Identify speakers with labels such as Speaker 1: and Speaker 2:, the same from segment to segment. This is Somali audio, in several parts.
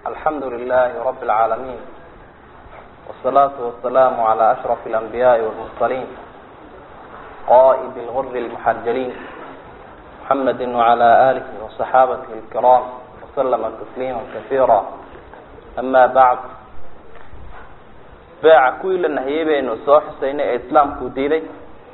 Speaker 1: alxamdu lilahi rabi اlcaalamiin wsalaatu wasalaamu cala ashraf اlanbiyaai wاlmursaliin qa'id lguri اlmuxajaliin muxamedi wcala alihi waصaxaabatihi اlkiraam waslama tasliima kasiira ama bacd beeca kuwii la nahiyey baynu soo xusaynay ee islaamku diiday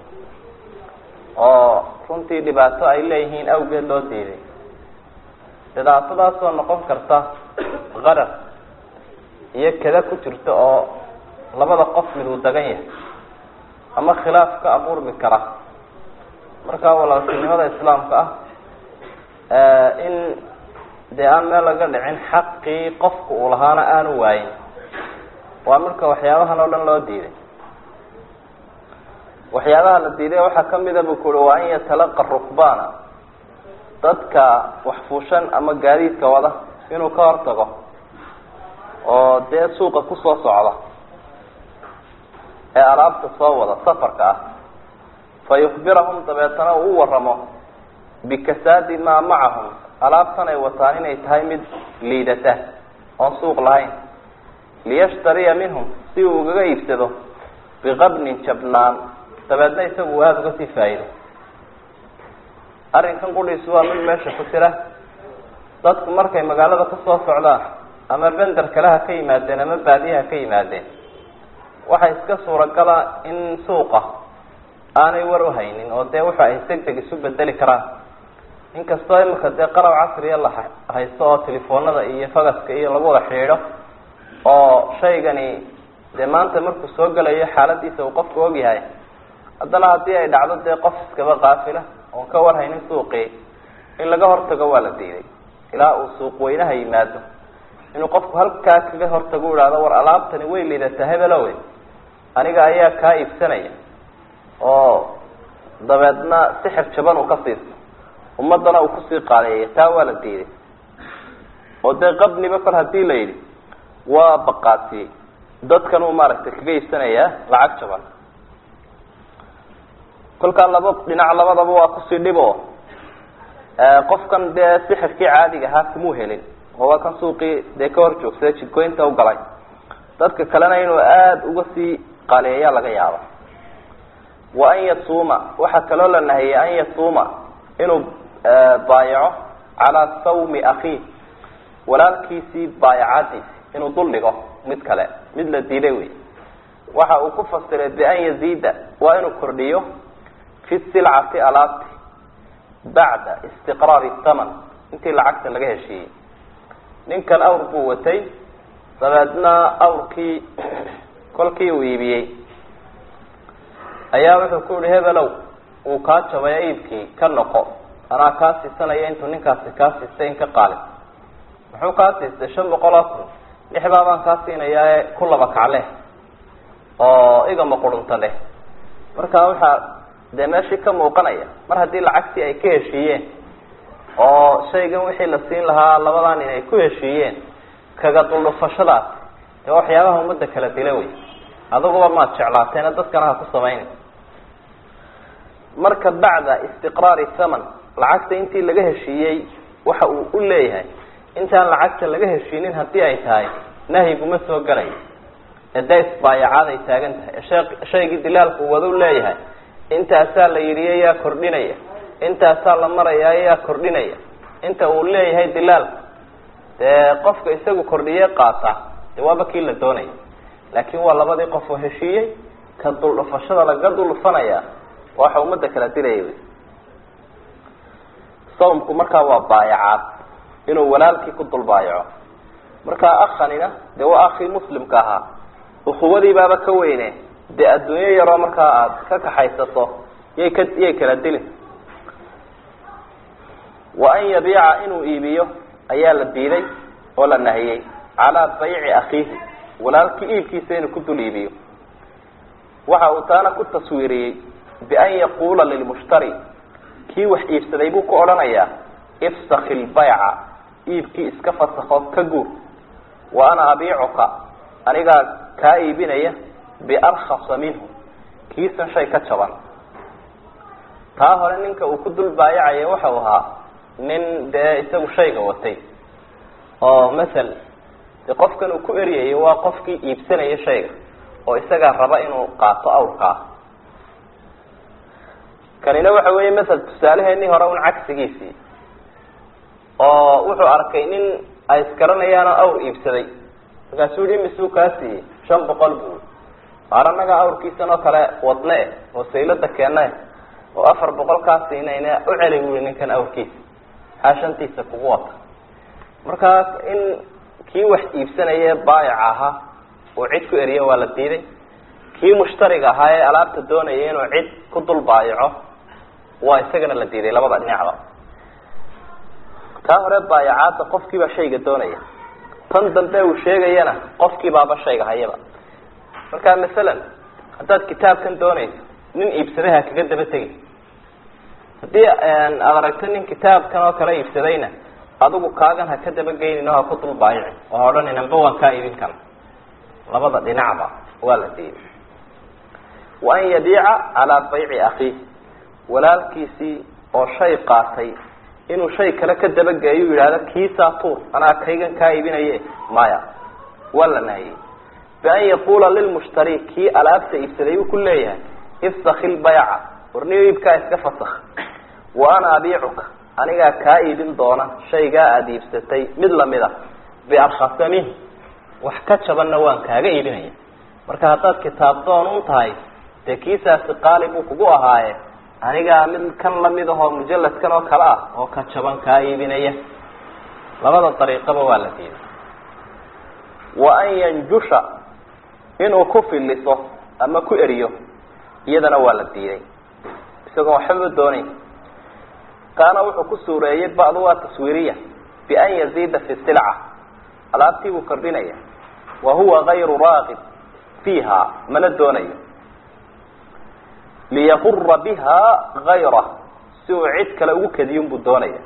Speaker 1: oo runtii dhibaato ay leeyihiin awgeed loo diiday dhibaatadaasoo noqon karta qarar iyo kada ku jirta oo labada qof mid uu dagan yahay ama khilaaf ka abuurmi kara markaa walaaltinimada islaamka ah in dee aan meel laga dhicin xaqii qofka uu lahaana aanu waayin waa marka waxyaabahan oo dhan loo diiday waxyaabaha la diiday waxaa kamida bu ku ui waa an yatalaqa rukbaana dadka waxfuushan ama gaadiidka wada inuu ka hortago oo dee suuqa kusoo socda ee alaabta soo wada safarka ah fa yukbirahum dabeetana uu u waramo bikasaadi maa macahum alaabtan ay wataan inay tahay mid liidata oon suuq lahayn liyashtariya minhum si uu ugaga iibsado biqabnin jabnaan dabeedna isagu aada uga sii faa'ido arrinkan qudhiisu waa mid meesha ku jira dadku markay magaalada kasoo socdaan ama bender kale ha ka yimaadeen ama baadiye ha ka yimaadeen waxay iska suuragala in suuqa aanay war uhaynin oo dee waxa ay deg deg isu bedeli karaan inkastoo imika dee qalab casriya la haysto oo telefoonada iyo fagaska iyo lagu wada xidhiidho oo shaygani dee maanta markuu soo gelayo xaaladiisa uu qofku ogyahay haddana haddii ay dhacdo dee qof iskaba qaafila oon ka warhaynin suuqii in laga hortago waa la diiday ilaa uu suuq weynaha yimaado inuu qofku halkaa kaga hortago u ihahdo war alaabtani way liidataa hebelowe aniga ayaa kaa iibsanaya oo dabeedna sixir jaban uu ka siisto ummadana uu kusii qaaleeyay taa waa la diiday oo dee qabniba kol hadii la yidhi waa baqaatiyey dadkan uu maaragtay kaga iibsanayaa lacag jaban kolkaa laba dhinac labadaba waa kusii dhib o qofkan dee sixirkii caadiga ahaa kumuu helin oo waa kan suuqii dee ka hor joogsada jidgoynta u galay dadka kalena inuu aada uga sii qaaleeya laga yaaba wa an yasuuma waxaa kaloo la nahiyey an yasuuma inuu baayaco calaa sawmi akhiih walaalkiisii baayacadiisi inuu dul dhigo mid kale mid la diiday wey waxa uu ku fasiray bian yaziida waa inuu kordhiyo fi silcati alaabti bacda istiqraari thaman intii lacagta laga heshiiyey ninkan awr buu watay dabeedna awrkii kolkii uu iibiyey ayaa wuxuu ku yihi hebelow uu kaa jabaya iibkii ka noqo anaa kaa siisanaya intuu ninkaasi kaa siistay in ka qaalin muxuu kaa siistay shan boqol oo kun lixdaa baan kaa siinayaa ku laba kacle oo igama qurunta leh marka waxaa dee meeshii ka muuqanaya mar haddii lacagtii ay ka heshiiyeen oo shaygan wixii la siin lahaa labadan inay ku heshiiyeen kaga duldhufashadaas dee waxyaabaha ummadda kala dila wey aduguba maad jeclaateena dadkana ha ku samayna marka bacda istiqraari thaman lacagta intii laga heshiiyey waxa uu u leeyahay intaan lacagta laga heshiinin haddii ay tahay nahyiguma soo galayo ee dee isbaayacaad ay taagan tahay ee shaygii dilaalku wadu leeyahay intaasaa la yidhi yaa kordhinaya intaasaa la maraya yaa kordhinaya inta uu leeyahay dilaalka dee qofka isagu kordhiye qaata dee waaba kii la doonaya laakin waa labadii qof oo heshiiyey ka duldhufashada laga duldhufanaya waxa ummadda kala dilaya wy sawmku markaa waa baayacaad inuu walaalkii ku dul baayaco markaa akhanina dee waa akii muslimka ahaa ukuwadii baaba ka weyne dee adduunyo yaroo markaa aada ka kaxaysato yay ka yay kala dilin wa an yabiica inuu iibiyo ayaa la diiday oo la nahiyey calaa bayci akhiihi walaalkii iibkiisa inuu ku dul iibiyo waxa uu taana ku taswiiriyey bian yaquula lilmushtari kii wax iibsaday buu ku odhanayaa ifsaki lbayca iibkii iska fasakho ka guur wa ana abiicuka anigaa kaa iibinaya biarkhasa minhu kiisan shay ka jaban taa hore ninka uu ku dul baayacaya waxau ahaa nin dee isagu shayga watay oo masel de qofkan uu ku eryayo waa qofkii iibsanaya shayga oo isagaa raba inuu qaato awrkaa kanina waxa weeye masal tusaaleheenii hore un cagsigiisii oo wuxuu arkay nin ay isgaranayaanoo awr iibsaday markaasuu yihi imisuu kaa siiyey shan boqol buu maar annagaa awrkiisan oo kale wadne eh oo saylada keena eh oo afar boqol kaa siinayne u celi bui ninkan awrkiisa maxaa shantiisa kugu wata markaas in kii wax iibsanaya baayic ahaa uu cid ku eriyo waa la diiday kii mushtariga ahaa ee alaabta doonaya inuu cid ku dul baayaco waa isagana la diiday labada dhinacba taa hore baayacaadda qofkiibaa shayga doonaya tan dambe uu sheegayana qofkii baaba shayga hayaba marka masalan haddaad kitaabkan doonayso nin iibsadaha kaga daba tegi haddii aad aragto nin kitaabkan oo kale iibsadayna adigu kaagan ha ka daba geynin oo ha ku dul baayici oo ha odhanin amba waan kaa iibin kana labada dhinacba waa la diiday wa an yabiica calaa bayci akhiih walaalkiisii oo shay qaatay inuu shay kale ka dabageeyo u yidhahdo kiisaa tuur anaa kaygan kaa iibinaye maya waa la naahiyey bian yaquula lilmushtari kii alaabta iibsaday uu ku leeyahay ifsaki lbayca warniyo iibkaa iska fasakh wa ana abiicuka anigaa kaa iibin doona shaygaa aada iibsatay mid lamida biarkhasa minh wax ka jabanna waan kaaga iibinaya marka haddaad kitaab doon un tahay dee kiisaasi qaali buu kugu ahaaye anigaa mid kan lamid ahoo mujalladkan oo kale ah oo ka jaban kaa iibinaya labada dariiqaba waa la diiday wa an yanjusha inuu ku filiso ama ku eriyo iyadana waa la diiday isagoon waxbaba doonayn kaana wuxuu ku suureeyey bacdu waa taswiiriya bian yaziida fi silca alaabtii buu kordhinaya wa huwa gayru raaqib fiiha mana doonayo liyaqura biha gayra si uu cid kale ugu kadiyun buu doonaya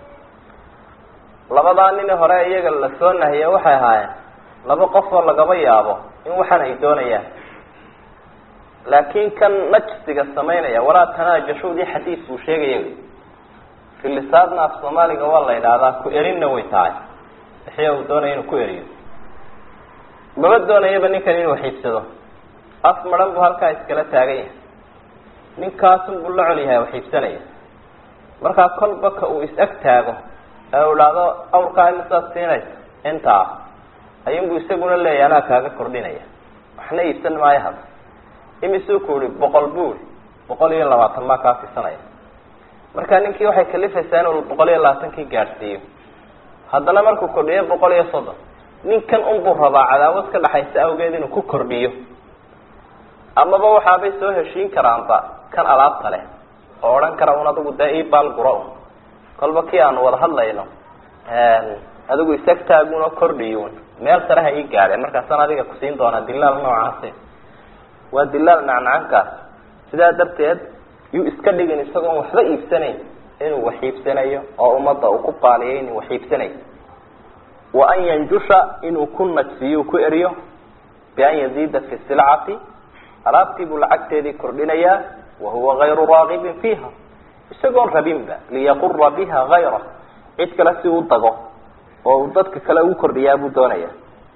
Speaker 1: labadaa nin hore iyaga la soo nahiye waxay ahaayeen laba qof oo lagaba yaabo in waxan ay doonayaan laakin kan najsiga samaynaya walaa tanaajashuudii xadiis buu sheegaya filisaadna af soomaaliga waa la yidhaahdaa ku erinna way tahay wixii uu doonaya inuu ku eriyo maba doonayaba ninkan inuu xiibsado af maran buu halkaa iskala taagan yahay ninkaasun buu la col yahay xiibsanaya markaa kolba ka uu is-ag taago ee uu idhaahdo awrkaa imisaad siinaysa intaa ayunbuu isaguna leeyahy anaa kaaga kordhinaya waxna iibsan maayo hada imisuu ku ihi boqol buu i boqol iyo labaatan maa kaa siisanaya marka ninkii waxay kalifaysaa inuu boqol iyo labaatankii gaadhsiiyo haddana markuu kordhiyo boqol iyo soddon ninkan unbuu rabaa cadaawad ka dhaxaysa awgeed inuu ku kordhiyo amaba waxaabay soo heshiin karaanba kan alaabta leh oo odhan kara un adigu dee ibaal guro un kolba kii aanu wada hadlayno adigu isag taagunoo kordhiyun meel sare ha ii gaadheen markaasaan adiga kusiin doonaa dilaal noocaasi waa dilaal nacnacankaas sidaa darteed yuu iska dhigin isagoon waxba iibsanayn inuu wax iibsanayo oo ummadda uu ku qaaliyay inuu wax iibsanayo wa an yanjusha inuu ku najsiyo ku eriyo bian yaziida fi silcati alaabtii buu lacagteedii kordhinayaa wahuwa gayru raagibin fiiha isagoon rabinba liyaqura biha gayra cid kale si u dago oo uu dadka kale ugu kordhiyaa buu doonaya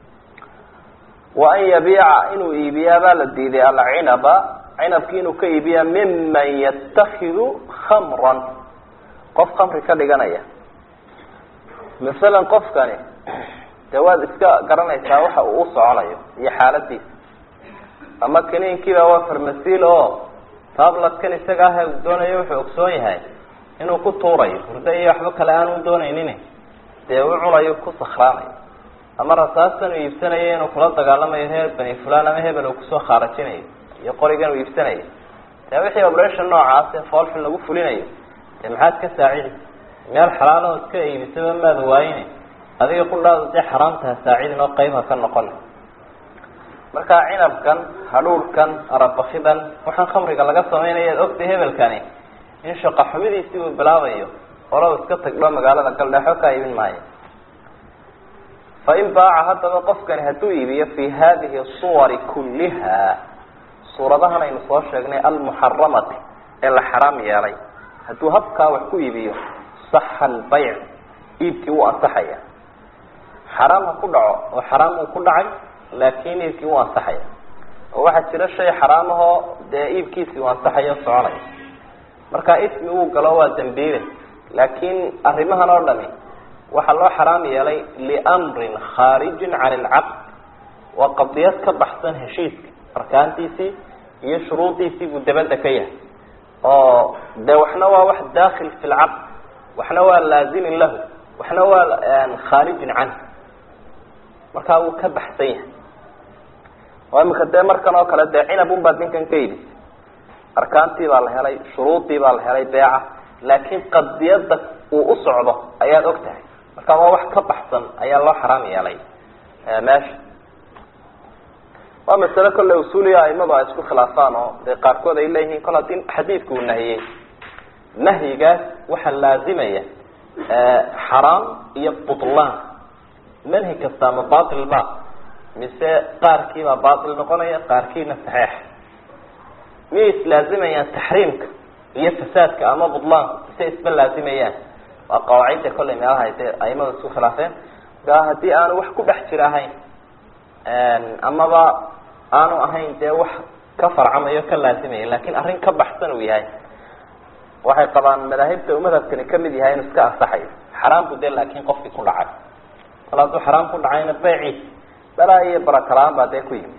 Speaker 1: wa an yabiica inuu iibiyaa baa la diiday alcinaba cinabki inuu ka iibiyaa miman yattakidu khamran qof khamri ka dhiganaya masalan qofkani dee waad iska garanaysaa waxa uu u soconayo iyo xaaladiisa ama kaniinkiiba waa farmasiil oo tablatkan isaga ah uu doonayo wuxuu ogsoon yahay inuu ku tuurayo hurdo iyo waxba kale aanu doonaynin dee u cunayo ku sakraanayo ama rasaastan uu iibsanayo inuu kula dagaalamayo reer bani fulan ama hebel uu kusoo khaarajinayo iyo qorigan uu iibsanayo dee wixii operation noocaas ee foolxun lagu fulinayo dee maxaad ka saacidi meel xalaalo iska iibisaba maada waayine adiga qudhaada dee xaraamtaha saacidin oo qayb ha ka noqon marka cinabkan hadhuurhkan arabakidan waxaan khamriga laga sameynaya ad ogtay hebelkani in shaqa xumidiisii uu bilaabayo olow iska tagdho magaalada galdheexo ka iibin maayo fain baaca haddaba qofkani hadduu iibiyo fi hadihi suwari kulliha suuradahan aynu soo sheegnay almuxaramati ee la xaraam yeelay hadduu habkaa wax ku iibiyo saxa albayc iibkii wuu ansaxaya xaraam ha ku dhaco oo xaraam uu ku dhacay laakin iibkii u ansaxaya oo waxaa jira shay xaraam ahoo dee iibkiisii uu ansaxayo soconaya marka ismi uu galo waa dambiile laakin arrimahan oo dhami waxaa loo xaraam yeelay liamrin khaarijin can alcaqd waa qadiyad ka baxsan heshiiska arkaantiisii iyo shuruudiisii buu dabadda ka yahay oo de waxna waa wax daakil fi lcaqd waxna waa laazimin lahu waxna waa khaarijin canh markaa wuu ka baxsan yahay oo imika dee markan oo kale dee cinab un baad ninkan ka yidhi arkaantii baa la helay shuruudii baa la helay beeca laakiin qadiyadda uu u socdo ayaad og tahay marka waa wax ka baxsan ayaa loo xaraam yeelay meesha waa masale kolle usuuliya aimadu ay isku khilaafaan oo dee qaarkood ay leeyihiin kol haddii xadiidku uu nahiyey nahyigaas waxaa laazimaya xaraam iyo butlaan manhi kasta ma batil ba mise qaarkiibaa batil noqonaya qaarkiina saxeix miyay islaazimayaan taxriimka iyo fasaadka ama butlaanka mise isba laazimayaan waa qawaacidda kollay meelaha ay dee aimada isku khilaafeen markaa haddii aanu wax ku dhex jira ahayn amaba aanu ahayn dee wax ka farcamayo ka laazimaya lakin arrin ka baxsan uu yahay waxay qabaan madaahibta uu madhabkani kamid yahay inuu iska ansaxayo xaraam bu de laakin qofkii ku dhacay kal hadduu xaraam ku dhacayna beyciis balaa iyo barakala-aan baa dee ku yimi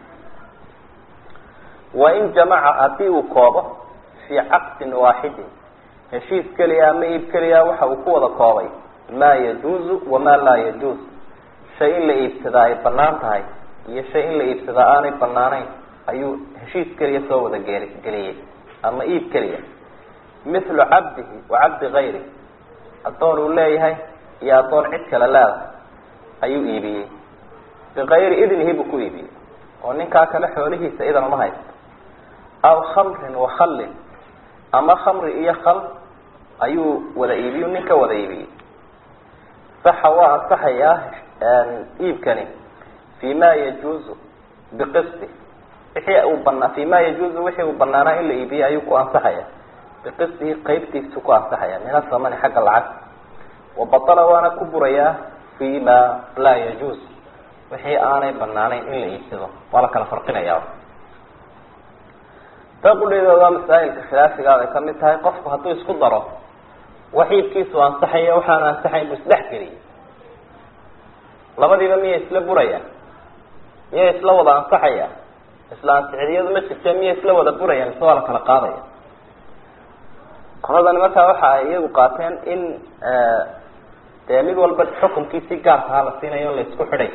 Speaker 1: wain jamaca haddii uu koobo fii caqdin waaxidin heshiis keliya ama iib keliya waxa uu ku wada koobay maa yajuuzu wamaa laa yajuuz shay in la iibsadaa ay banaan tahay iyo shay in la iibsadaa aanay banaanayn ayuu heshiis keliya soo wada gel geliyey ama iib keliya mithlu cabdihi wa cabdi gayri addoon uu leeyahay iyo addoon cid kale leedahay ayuu iibiyey bikayri idnihi buu ku iibiyey oo ninkaa kale xoolihiisa idan uma haysto aw khamrin wa khallin ama khamri iyo khal ayuu wada iibiyu nin ka wada iibiyey saxa waa ansaxayaa iibkani fi ma yajuuzu biqisti wixii uu banaa fi ma yajuuzu wixii uu banaanaa in la iibiyey ayuu ku ansaxaya biqistihi qeybtiisu ku ansaxaya min asamani xagga lacag wabatala waana ku burayaa fi ma laa yajuuz wixii aanay banaanayn in la iibsado waa la kala farqinaya taqudheedooda masaa'ilka khilaafigaad ay kamid tahay qofku hadduu isku daro wax iibkiisu ansaxaya waxaana ansaxayn buu isdhex geliyay labadiiba miyay isla burayaan miyay isla wada ansaxaya isla ansixidiyadu ma jirte miyay isla wada burayaan mise waa la kala qaadaya qoladani markaa waxa ay iyagu qaateen in dee mid walba xukunkiisi gaarkaha la siinayo o la isku xidhay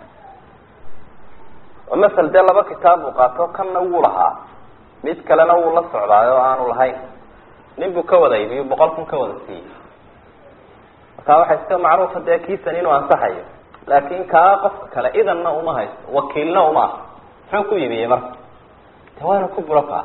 Speaker 1: oo masel dee laba kitaab buu qaato kanna wuu lahaa mid kalena wuu la socdaayo oo aanu lahayn nin buu ka wada iibiyo boqol kun ka wada siiyey markaa waxaa iska macruufa dee kiisan inuu ansaxayo laakin kaa qofka kale idanna uma haysto wakiilna uma ah muxuu ku iibiyey marka de waana ku buro kaa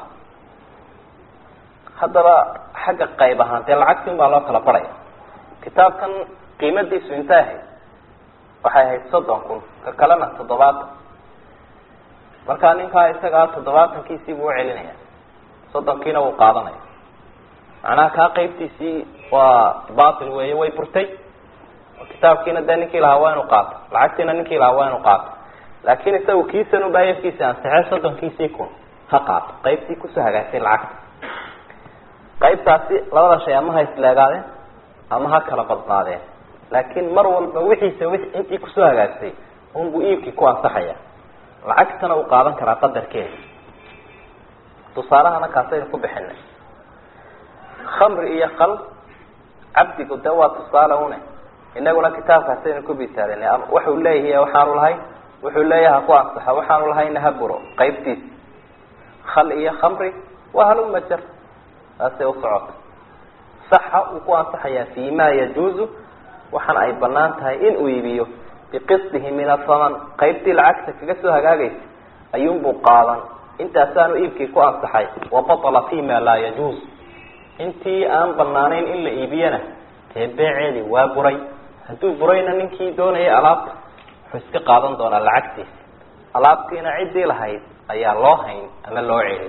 Speaker 1: haddaba xagga qayb ahaan dee lacagti un baa loo kala baraya kitaabkan qiimadiisu intay ahayd waxay ahayd soddon kun ka kalena toddobaatan markaa ninkaa isagaa toddobaatankiisii buu ucelinaya soddonkiina wuu qaadanaya macnaha kaa qeybtiisii waa batil weeye way burtay kitaabkiina dee ninkii lahaa waa inu qaato lacagtiina ninkii lahaa waa inu qaato laakin isagu kiisan ubaa yafkiisi ansixe soddonkiisii kun ha qaato qeybtii kusoo hagaagtay lacagta qaybtaasi labada shay ama ha isleegaadeen ama ha kala badnaadeen laakin mar walba wixiisa wi intii kusoo hagaagtay unbuu iibkii ku ansaxaya lacagtana uu qaadan karaa qadarkeeda tusaalahana kaasaynu ku bixinay khamri iyo kal cabdigu de waa tusaale une inaguna kitaabkaasaynu ku bitaalinay ama waxuu leeyahay waxaanu lahayn wuxuu leeyahay ha ku ansaxo waxaanu lahayna ha buro qaybtiisa khal iyo khamri waa haluma jar taasay usocota saxa uu ku ansaxayaa fi ma yajuuzu waxaana ay banaan tahay in uu iibiyo biqisdihi min asaman qaybtii lacagta kaga soo hagaagaysa ayuunbuu qaadan intaasaanu iibkii ku ansaxay wabatala fi ma laa yajuuz intii aan banaanayn in la iibiyana dee beeceedii waa buray hadduu burayna ninkii doonayay alaabta wuxuu iska qaadan doonaa lacagtiisa alaabtiina ciddii lahayd ayaa loo hayn ama loo celin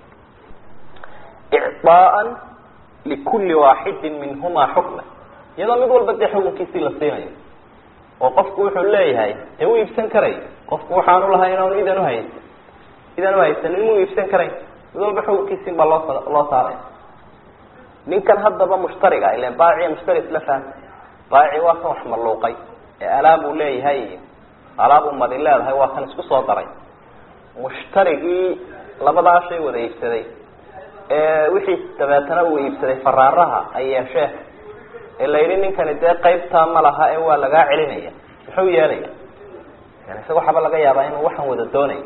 Speaker 1: icطaaan likulli waaxidin minhumaa xukma iyadoo mid walba dee xukunkiisii la siinayo oo qofku wuxuu leeyahay dee u iibsan karay qofku waxaanu lahay inaanu idan uhaysan idan uhaysanin muu iibsan karay mid walba xukunkiisin baa loo loo saaraya ninkan haddaba mushtariga ilan baaciya mushtari isla fahma baaci waa kan wax maluuqay ee alaabuu leeyahay iyo alaabuu madi leedahay waa kan isku soo daray mushtarigii labadaa shay wada iibsaday ee wixii dabeetana uu iibsaday faraaraha ay yeeshee ee la yidhi ninkani dee qaybtaa ma laha ee waa lagaa celinaya muxuu yeelaya yani isaga waxaaba laga yaabaa inuu waxaan wada doonayo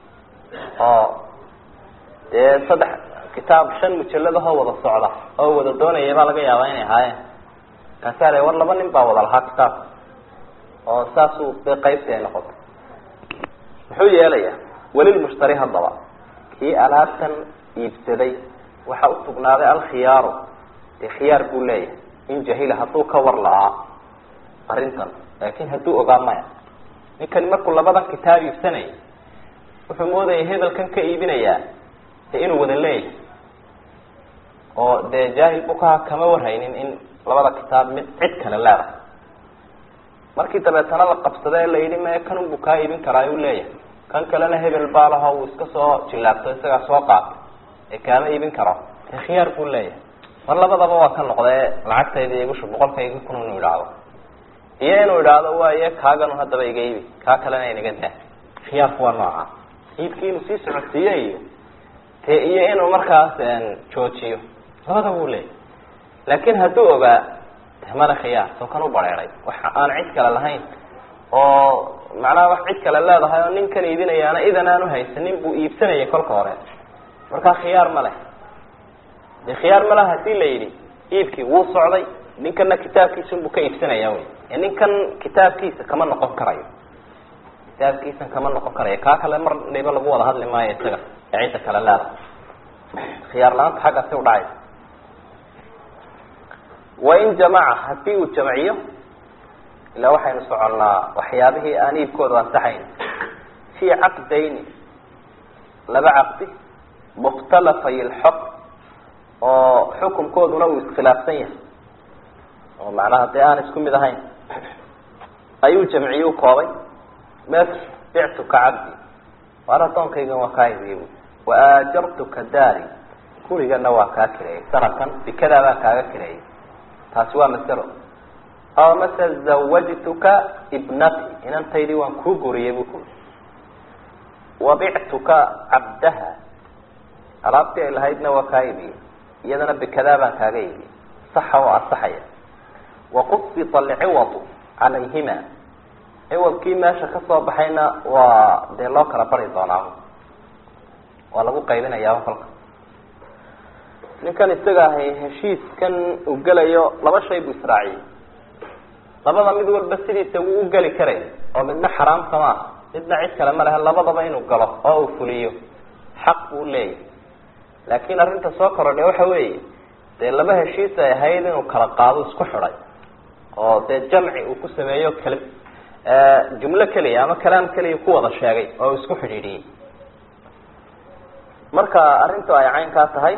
Speaker 1: oo dee saddex kitaab shan mujalladahoo wada socda oo wada doonaya baa laga yaabaa inay ahaayeen kaasaa le war laba nin baa wada lahaa kitaabka oo saasuu dee qaybtii ay noqotay muxuu yeelaya welilmushtari haddaba kii alaabtan iibsaday waxaa usugnaaday alkhiyaaru dee khiyaar buu leeyahay in jahila hadduu ka war la-aa arrintan laakin hadduu ogaa maya ninkani markuu labadan kitaab iibsanayay wuxuu moodayay hebelkan ka iibinayaa dee inuu wada leeyahay oo dee jaahil bukaha kama warhaynin in labada kitaab mid cid kale leedahay markii dabeetana la qabsada ee la yidhi me kanun buu kaa iibin karaa u leeyahay kan kalena hebel baa laho uu iska soo jillaabto isagaa soo qaatay ee kaama iibin karo dee khiyaar buu leeyahay mar labadaba waa ka noqdee lacagtayda igushu boqolka iga kun inuu idhaahdo iyo inuu idhaahdo waaye kaaganu haddaba iga iibi kaa kalena inaga daa khiyaarku waa nooca iibkii inuu sii socodsiiyo iyo te iyo inuu markaas joojiyo labada wuu leeyahy laakin hadduu ogaa mala khiyaar soo kan u bareeray waxa aan cid kale lahayn oo macnaha wax cid kale leedahay oo ninkan iibinayaana idan aan uhaysanin buu iibsanayay kolka hore markaa khiyaar ma leh de khiyaar ma leha hadii la yidhi iibkii wuu socday ninkana kitaabkiisunbuu ka iibsanaya wy ninkan kitaabkiisa kama noqon karayo kitaabkiisan kama noqon karayo kaa kale mar dhayba lagu wada hadli maayo isaga ee cidda kale leedahay khiyaar la-aanta xaggaasi udhacaysa wain jamaca hadii uu jamciyo ilaa waxaynu soconnaa waxyaabihii aan iibkooda ansaxayn fii caqdayni laba caqdi mukhtalafay lxukm oo xukumkooduna uu iskhilaafsan yahay oo macnaha dee aan isku mid ahayn ayuu jamciye u koobay mes bictuka cabdi waar addoonkaygan waa kaa idiye bu wa aajartuka daari gurigana waa kaa kireeyay sanadkan bikadaa baa kaaga kireeyay taasi waa masalo aw mase zawajtuka ibnati inantaydii waan kuu guriyay bu ku wabictuka cabdaha alaabtii ay lahaydna waa kaa ibiyey iyadana bikadaa baan kaaga ibiyey saxa oo asaxaya waqubita alciwadu calayhima ciwadkii meesha kasoo baxayna waa dee loo kala bari doonaa waa lagu qaybinayaa kolka ninkan isaga ahay heshiiskan uu gelayo laba shay buu israaciyey labada mid walba sidiisa wuu u geli karay oo midna xaraamka ma aha midna cid kale ma lehe labadaba inuu galo oo uu fuliyo xaq buu leeyahy laakiin arrinta soo korodhay waxa weeye dee laba heshiis ay ahayd inuu kala qaado isku xidhay oo dee jamci uu ku sameeyo kal jumlo keliya ama kalaam keliya ku wada sheegay oo uu isku xidhiidhiyey marka arrintu ay caynkaa tahay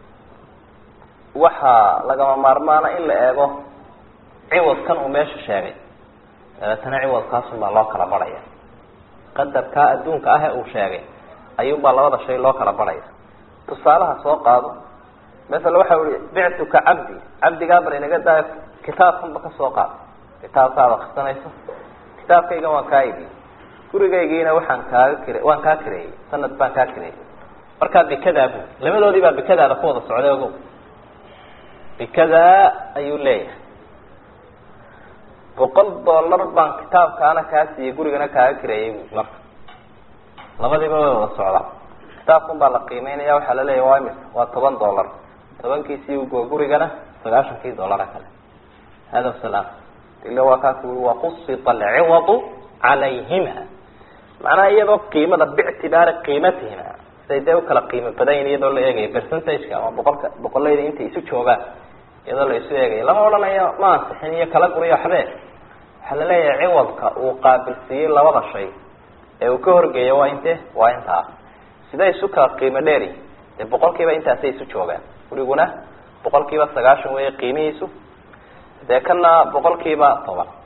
Speaker 1: waxaa lagama maarmaana in la eego ciwadkan uu meesha sheegay dabeetana ciwadkaasun baa loo kala barhaya qadarkaa adduunka ah ee uu sheegay ayuunbaa labada shay loo kala barhaya tusaalaha soo qaado masala waxa ui bictuka cabdi cabdigaa bar inaga daa kitaabkanba ka soo qaado kitaabkaad akrisanayso kitaabkaygan waan kaa ibi gurigaygiina waxaan kaaga kire waan kaa kireeyey sanad baan kaa kireeyey markaa bikadaa bu labadoodii baa bikadaada ku wada socday ogow bikadaa ayuu leeyahay boqol dollar baan kitaabkaana kaa siiyey gurigana kaaga kireeyey bu marka labadiiba way wada socdaa kitaabkan baa la qiimeynaya waxaa laleeyahy waa imisa waa toban dollar tobankiisii ugo gurigana sagaashankii dollara kale hada salaam ila waa kaa kuui waqusita alciwadu calayhima macnaha iyadoo qiimada bictibaari qiimatihima siday dee ukala qiimo badayin iyadoo la eegayo percentageka ama boqolka boqolayda intay isu joogaan iyadoo la isu eegayo lama odhanayo ma ansixin iyo kala guriyo waxbee waxaa la leeyahay ciwadka uu qaabilsiiyey labada shay ee uu ka horgeeyo waa inte waa intaa siday isu kala qiimo dheeri dee boqol kiiba intaasay isu joogaan guriguna boqol kiiba sagaashan weeye qiimihiisu dee kana boqol kiiba toban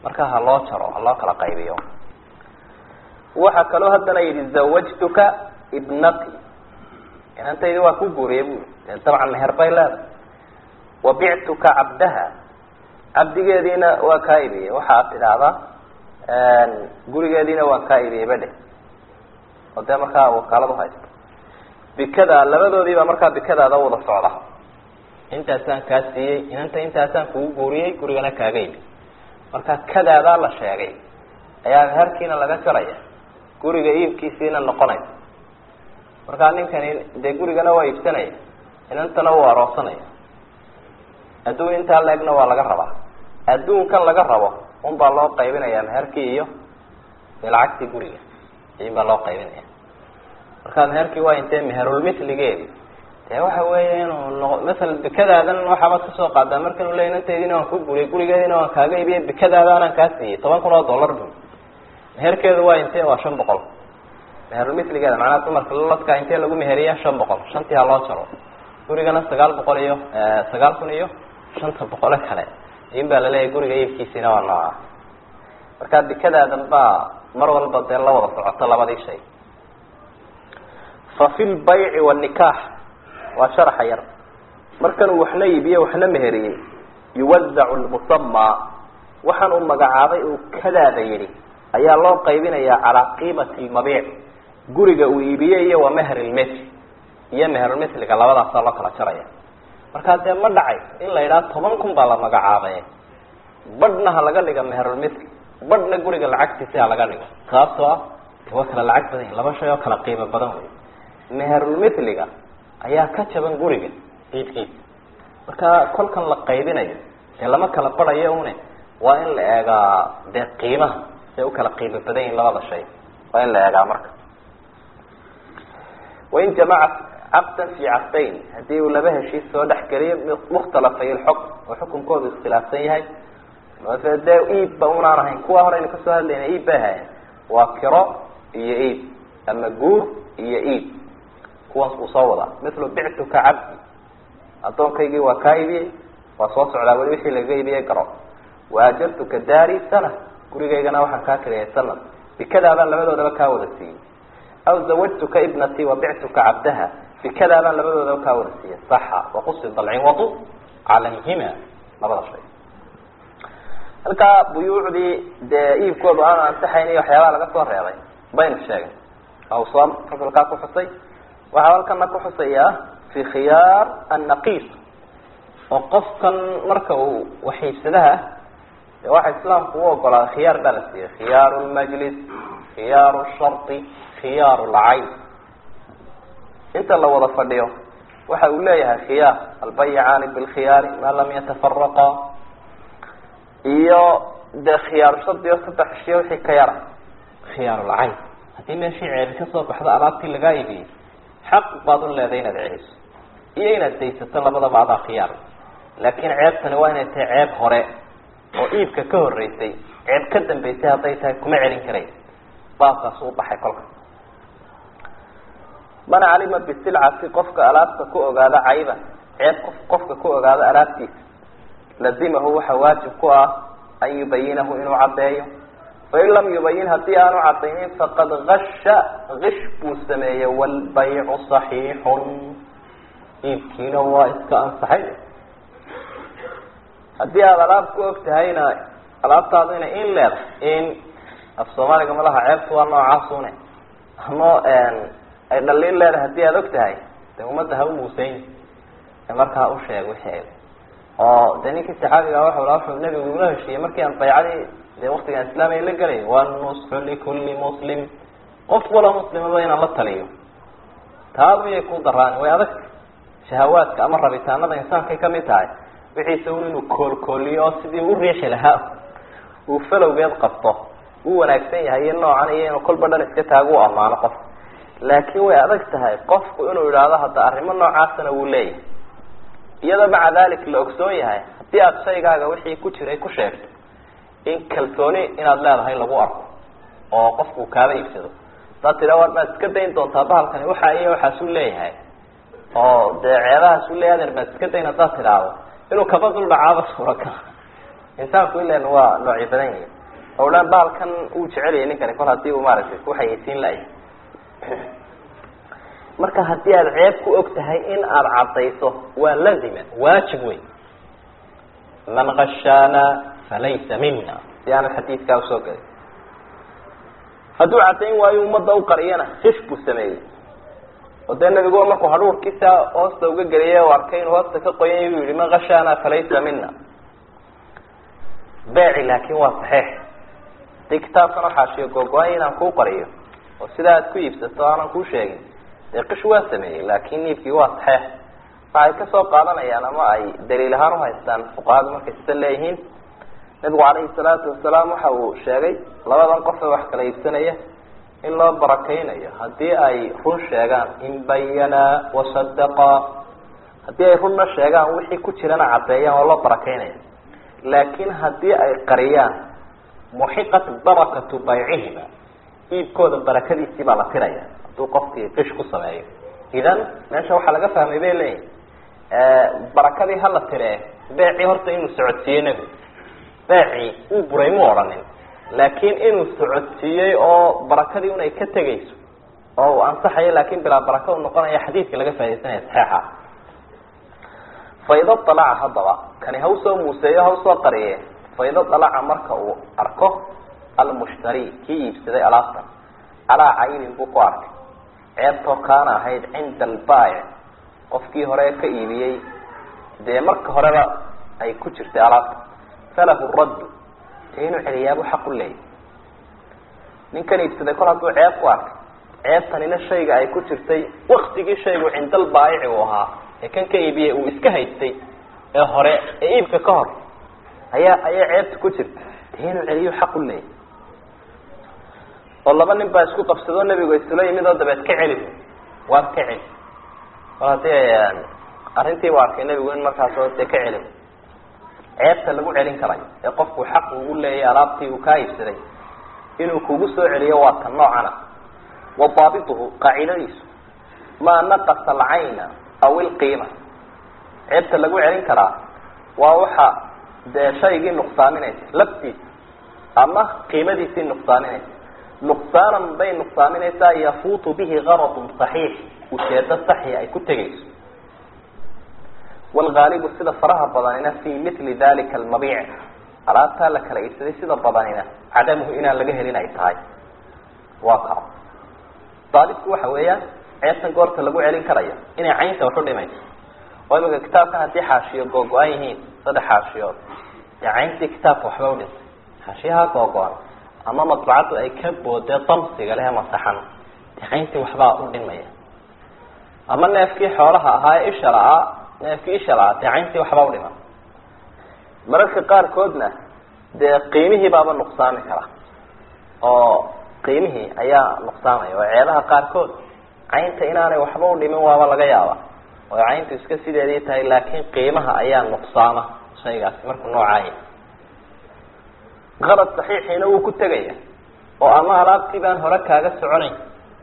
Speaker 1: marka ha loo jaro ha loo kala qaybiyo waxaa kaloo haddana yidhi zawajtuka ibnati inantaydi waa ku guuriyay bui dee dabcan meher bay leedahay wabictuka cabdaha cabdigeediina waa kaa ibiyey waxa ad tidhaahdaa gurigeediina waan kaa ibiyey ba dheh oo dee markaa wakaalad uhaysta bikada labadoodiibaa markaa bikadaada wada socda intaasaan kaa siiyey inanta intaasaan kugu guuriyey gurigana kaaga ibi marka kadaadaa la sheegay ayaa meherkiina laga jaraya guriga iibkiisiina noqonaysa markaa ninkani dee gurigana waa iibsanaya inantana wuu aroosanaya adduun intaa la-egna waa laga rabaa adduunkan laga rabo un baa loo qaybinaya meherkii iyo dee lacagtii guriga in baa loo qaybinaya markaa meherkii waa intee meherulmitligeedi dee waxa weeye inuu noqo masalan bikadaadan waxaabaad kasoo qaadaa markan u leey inanteediina waan ku guriyay gurigeediina waan kaaga ibiyey bikadaadaanaan kaa siiyey toban kun oo dollar bu meherkeedu waa intee waa shan boqol meherulmitligeeda macnaha dumarka laladkaa intee lagu meheriya shan boqol shantii ha loo jaro gurigana sagaal boqol iyo sagaal kun iyo shanta boqole kale in baa laleeyahay guriga iibkiisiina waa nooca markaa bikadaadan baa mar walba dee la wada socoto labadii shay fa fi lbayci wanikaax waa sharaxa yar markanuu waxna iibiye waxna meheriyey yuwazacu lmusamaa waxaan uu magacaabay uu kadaada yidhi ayaa loo qaybinayaa calaa qiimati lmabiic guriga uu iibiyey iyo wa meher ilmitl iyo meherulmitliga labadaasaa loo kala jaraya markaa dee ma dhacay in la yidhaha toban kun baa la magacaabay badhna ha laga dhiga meherulmitli badhna guriga lacagtiisi ha laga dhigo sababtoo ah de waa kala lacag badan yahi laba shay oo kala qiimo badan wey meherulmitliga ayaa ka jaban guriga iibkiisa marka kolkan la qaybinayo dee lama kala barayo une waa in la eegaa dee qiimaha say u kala qiimo badan yihin labada shay waa in la eegaa marka wain jamaca caqdan fi caqdayn haddii uu laba heshiis soo dhex geliyo mukhtalafay ilxukm oo xukunkoodu iskhilaafsan yahay mase dee iibba unaan ahayn kuwa horeynu kasoo hadlayna iib bay ahayen waa kiro iyo iib ama guur iyo iib kuwaas uu soo wadaa mithlu bictuka cabdi addoonkaygii waa kaa ibiyey waa soo socdaa weli wixii lagaga ibiyey garo waajartuka daari sana gurigaygana waxaan kaa kiriyay sanad bikadaabaan labadoodaba kaa wada siiyey aw zawajtuka ibnatii wabictuka cabdaha bikadaabaan labadoodaba kaa wada siiyey saxa waqusida alciwadu calayhima labada shay halkaa buyuucdii dee iibkoodu aanu ansaxayn iyo waxyaabaha laga soo reebay baynu sheegay awsam fasalkaa ku xusay waxaa halkana ku xusayaa fi khiyaar annaqiis oo qofkan marka uu waxiibsadaha de waxa islaamku u ogolaaday khiyaar baa la siiyey khiyaaru lmajlis khiyaaru shardi khiyaaru lcayn inta la wada fadhiyo waxa uu leeyahay khiyaar albayicaani bilkhiyaari maa lam yatafaraqa iyo dee khiyaaru shardi oo saddex ishiyo wixii ka yara khiyaaru lcayn haddii meeshii ceebi kasoo baxdo alaabtii lagaa ibiyey xaq baad u leedahay inaad celiso iyo inaad daysato labadaba adaa khiyaar laakiin ceebtani waa inay tahay ceeb hore oo iibka ka horeysay ceeb ka dambeysay hadday tahay kuma celin karayn baabkaas u baxay kolka man calima bisilcati qofka alaabta ku ogaada cayba ceeb qof qofka ku ogaada alaabtiisa lazimahu waxa waajib ku ah an yubayinahu inuu caddeeyo fain lam yubayin haddii aanu cadaynin faqad gasha gish buu sameeyey waalbaycu saxiixun iibkiina waa iska ansaxay haddii aada alaab ku og tahayna alaabtaadu ina in leedahay in af soomaaliga malaha ceebtu waa noocaasune ama ay dhaliil leedahay haddii aada og tahay de ummadda ha u muuseyn markaa u sheeg wixeeda oo de ninkii saxaabiga waxa la wuxuu nabigu ula heshiiyey markii aan baycadii de waktigan islaamiga la gelay wanusxu likulli muslim qof wala muslimaba inaan la taliyo taadu yay ku daraan way adag shahawaadka ama rabitaanada insaankay kamid tahay wixiisa un inuu koolkooliyo oo sidii u riixi lahaa uu falowgeed qabto uu wanaagsan yahay iyo noocan iyo inuu kolba dhan iska taago u ammaano qof laakiin way adag tahay qofku inuu idhaahdo hadda arrimo noocaasana wuu leeyahay iyadoo maca dalik la ogsoon yahay haddii aada shaygaaga wixii ku jiray ku sheegto in kalsooni inaad leedahay lagu arko oo qofku kaaba iibsado hadaad tira war maad iska dayn doontaa bahalkani waxa iyo waxaasuu leeyahay oo dee ceebahaasuu leeyahay adeer maad iska dayn haddaad tidhaahdo inuu kaba dul dhacaaba suuragal insaanku ilan waa noocyo badan yihi oo dhan baalkan uu jecelyahay ninkani kol hadii uu maaragtay kuxayeysiin la-ay marka haddii aada ceeb ku og tahay in aada caddayso waa lazima waajib wey man kashaana falaysa mina si aanad xadiidkaa usoo gelin hadduu caddayn waayo ummadda u qariyana fish buu sameeyey oo dee nabigu markuu hadhuurkiisa hoosta uga geliyay o arkay inuu hoosta ka qoyan u yihi man kashaana falaysa mina beeci laakin waa saxiix hadii kitaabkan waxaashiyo googo-ay inaan kuu qariyo oo sidaa aad ku iibsato aanan kuu sheegin dee qish waa sameeyey laakin niibkii waa saxeex waxay kasoo qaadanayaan ama ay daliil ahaan uhaystaan fuqahadu markay sida leeyihiin nabigu calayhi salaatu wasalaam waxa uu sheegay labadan qof ee wax kala iibsanaya in loo barakeynayo haddii ay run sheegaan in bayanaa wasadaqaa haddii ay runna sheegaan wixii ku jirana caddeeyaan waa loo barakeynaya laakin haddii ay qariyaan muxiqat barakatu baycihima iibkooda barakadiisii baa la tiraya hadduu qofkii qish ku sameeyo idan meesha waxaa laga fahmay bay leeyihin barakadii hala tiree beecii horta inuu socodsiiyey nebigu beecii uu buray mu odhanin laakin inuu socodsiiyey oo barakadii un ay ka tegayso oo uu ansaxayo laakin bilaa baraka u noqonaya xadiidka laga faidaysanaya saxeixa faydo dalaca haddaba kani ha usoo muuseeyo ha usoo qariye faydo dalaca marka uu arko almushtari kii iibsaday alaabtan calaa caybin buu ku arkay ceebtoo kaana ahayd cinda albaayic qofkii hore ka iibiyey dee marka horeba ay ku jirtay alaabta falahu raddu dee inuu celiyaabu xaq u leeyay ninkan iibsaday kol hadduu ceeb ku arkay ceebtanina shayga ay ku jirtay waktigii shaygu cinda albaayici uu ahaa ee kan ka iibiyey uu iska haystay ee hore ee iibka ka hor ayaa ayaa ceebta ku jirta dee inuu celiyo xaq u leeyay oo laba nin baa isku qabsadoo nebigu isula yimid oo dabeed ka celi waad ka celi kol haddii arrintii u arkay nebigu in markaas oo dee ka celi ceebta lagu celin karayo ee qofku xaq ugu leeyay alaabtii uu kaa iibsaday inuu kugu soo celiyo waa tan noocana wa daabituhu qaacidadiisu maa naqasa alcayna aw ilqiima ceebta lagu celin karaa waa waxa dee shaygii nuqsaaminaysa laftiisa ama qiimadiisii nuqsaaminaysa nuqsaanan bay nuqsaaminaysaa yafuutu bihi garadun saxiix ujeedo saxi ay ku tegayso wlgaalibu sida faraha badanina fi mili dalika almabiic alaabtaa la kala iibsaday sida badanina cadamuhu inaan laga helin ay tahay waa ka daalibku waxa weeyaan ceebtan goorta lagu celin karayo inay caynta waxu dhimayso oo imika kitaabkan haddii xaashiyo googo-an yihiin saddex xaashiyood dee cayntii kitaabka waxba udhintay xaashiyaha googo-an ama madbacaddu ay ka boodee damsiga leh masaxan dee cayntii waxbaa u dhimaya ama neefkii xoolaha ahaa ee isha la-aa neefkii isha la-aa dee cayntii waxbaa udhima mararka qaarkoodna dee qiimihii baaba nuqsaami kara oo qiimihii ayaa nuqsaamaya oo ceebaha qaarkood caynta inaanay waxba udhimin waaba laga yaaba oo cayntu iska sideedii tahay laakiin qiimaha ayaa nuqsaama shaygaasi markuu noocaaya qalad saxiixiina wuu ku tegaya oo ama alaabtii baan hore kaaga soconayn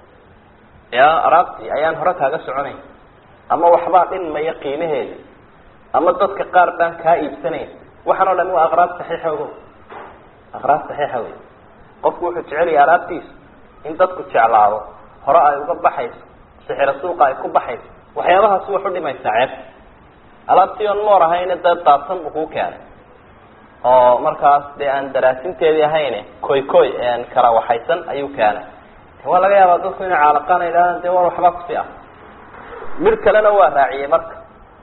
Speaker 1: ya alaabtii ayaan hore kaaga soconayn ama waxbaa dhinmaya qiimaheeda ama dadka qaar baan kaa iibsanayn waxaan o dhami waa aqraab saxiixa ogo aqraab saxiixa wey qofku wuxuu jecelaya alaabtiisu in dadku jeclaado hore ay uga baxayso sixiro suuqa ay ku baxayso waxyaabahaas wax u dhimaysaa ceeb alaabtii on moor ahayne dee daadsan buu kuu keenay oo markaas dee aan daraasinteedii ahayne koy koy aan kala waxaysan ayuu keenay waa laga yaabaa dadku inay caalaqaan idhahdaan dee war waxbaa kusi ah mid kalena waa raaciyey marka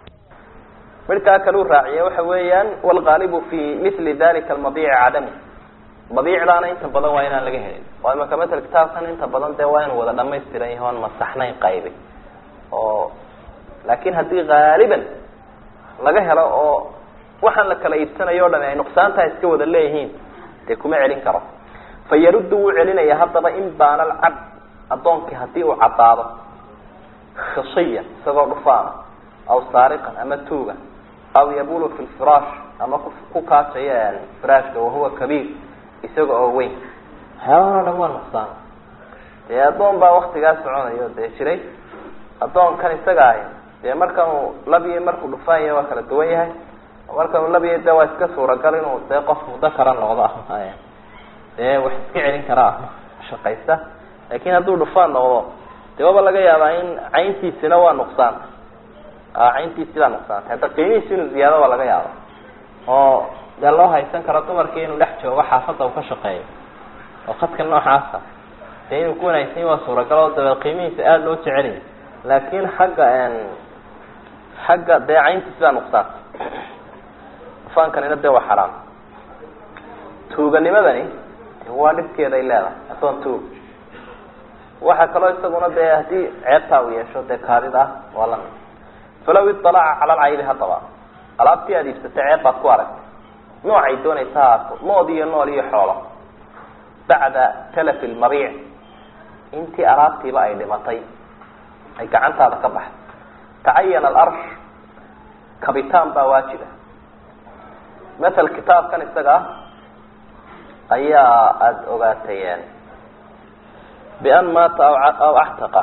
Speaker 1: midkaa kale u raaciyey waxa weeyaan wlgaalibu fi mili dalika almabiici cadamu mabiicdaana inta badan waa inaan laga helin oo imaka matal kitaabkan inta badan dee waa inuu wada dhamaystiran yahi oon masaxnayn qaybi oo laakin haddii haaliban laga helo oo waxaan la kala iibsanayo o dhami ay nuqsaantaha iska wada leeyihiin dee kuma celin karo fa yaruddu wuu celinaya haddaba in baana alcabd addoonkii hadii uu caddaado khisiyan isagoo dhufaana aw saariqan ama tuuga aw yabulu fi lfiraash ama ku kaajaya firaashka wahuwa kabiir isaga oo weyn waxyaabahan o dhan waa nuqsaan dee addoon baa waktigaa soconayo dee jiray addoonkan isaga ahi dee markan uu labiyo markuu dhufaanya waa kala duwan yahay marka labiya de waa iska suuragal inuu dee qof muddo kara noqdo ama dee wax iska celin kara ama shaqaysta laakin hadduu dhufaan noqdo dee waba laga yaabaa in cayntiisina waa nuqsaan cayntiisi baa nuqsaantay hadda qiimihiisi inuu ziyaado waa laga yaaba oo dee loo haysan karo dumarkii inuu dhex joogo xaafadda uu ka shaqeeyo oo khadka noocaasa dee inuu ku wanaagsan waa suuragal oo dabeed qiimihiisa aada loo jeceliyay laakin xagga xagga dee cayntiisi baa nuqsaantay dhufaankanina dee waa xaraam tuuganimadani waa dhibkeeda ay leedahay adoon tuug waxaa kaloo isaguna dee haddii ceebtaa uu yeesho dee kaadid ah waa lamid falaw iطalaca cala alcaybi haddaba alaabtii aada iibsatay ceeb baad ku aragtay noocay doonaysa haato nood iyo nool iyo xoolo bacda talafi lmabiic intii alaabtiiba ay dhimatay ay gacantaada ka baxday tacayana alarsh kabitaan baa waajiba matal kitaabkan isaga ah ayaa aada ogaatayeen bian maata aw actaqa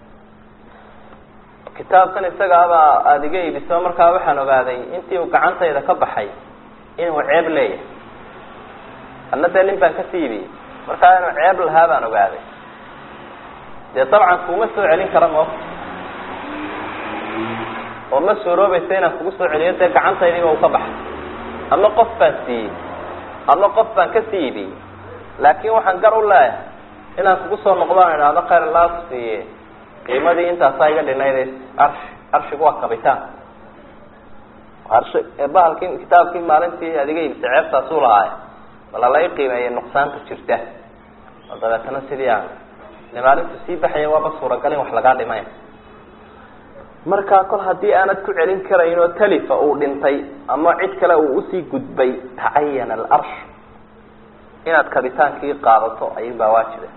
Speaker 1: kitaabkan isaga abaa aada iga iibiso markaa waxaan ogaaday intii uu gacantayda ka baxay inuu ceeb leeyahay anna dee nin baan kasii iibiyey markaa inuu ceeb lahaa baan ogaaday dee dabcan kuma soo celin kara mo oo ma suuroobaysa inaan kugu soo celiyo dee gacantaydiiba uu ka baxay ama qof baan siiyey ama qof baan kasii iibiyey laakin waxaan gar u leeyahay inaan kugu soo noqdaan idhaahdo khayr laa ku siiye qiimadii intaasaa iga dhinayd arsh arshigu waa kabitaan arshi bahalkii kitaabkii maalintii adiga iibisay ceebtaasuu lahaay bala lai qiimeeyay nuqsaanta jirta oo dabeetana sidii aan de maalintu sii baxaya waaba suuragal in wax lagaa dhimay markaa kol haddii aanad ku celin karayn oo talifa uu dhintay ama cid kale uu usii gudbay tacayana alarsh inaad kabitaankii qaadato ayuunbaa waajiba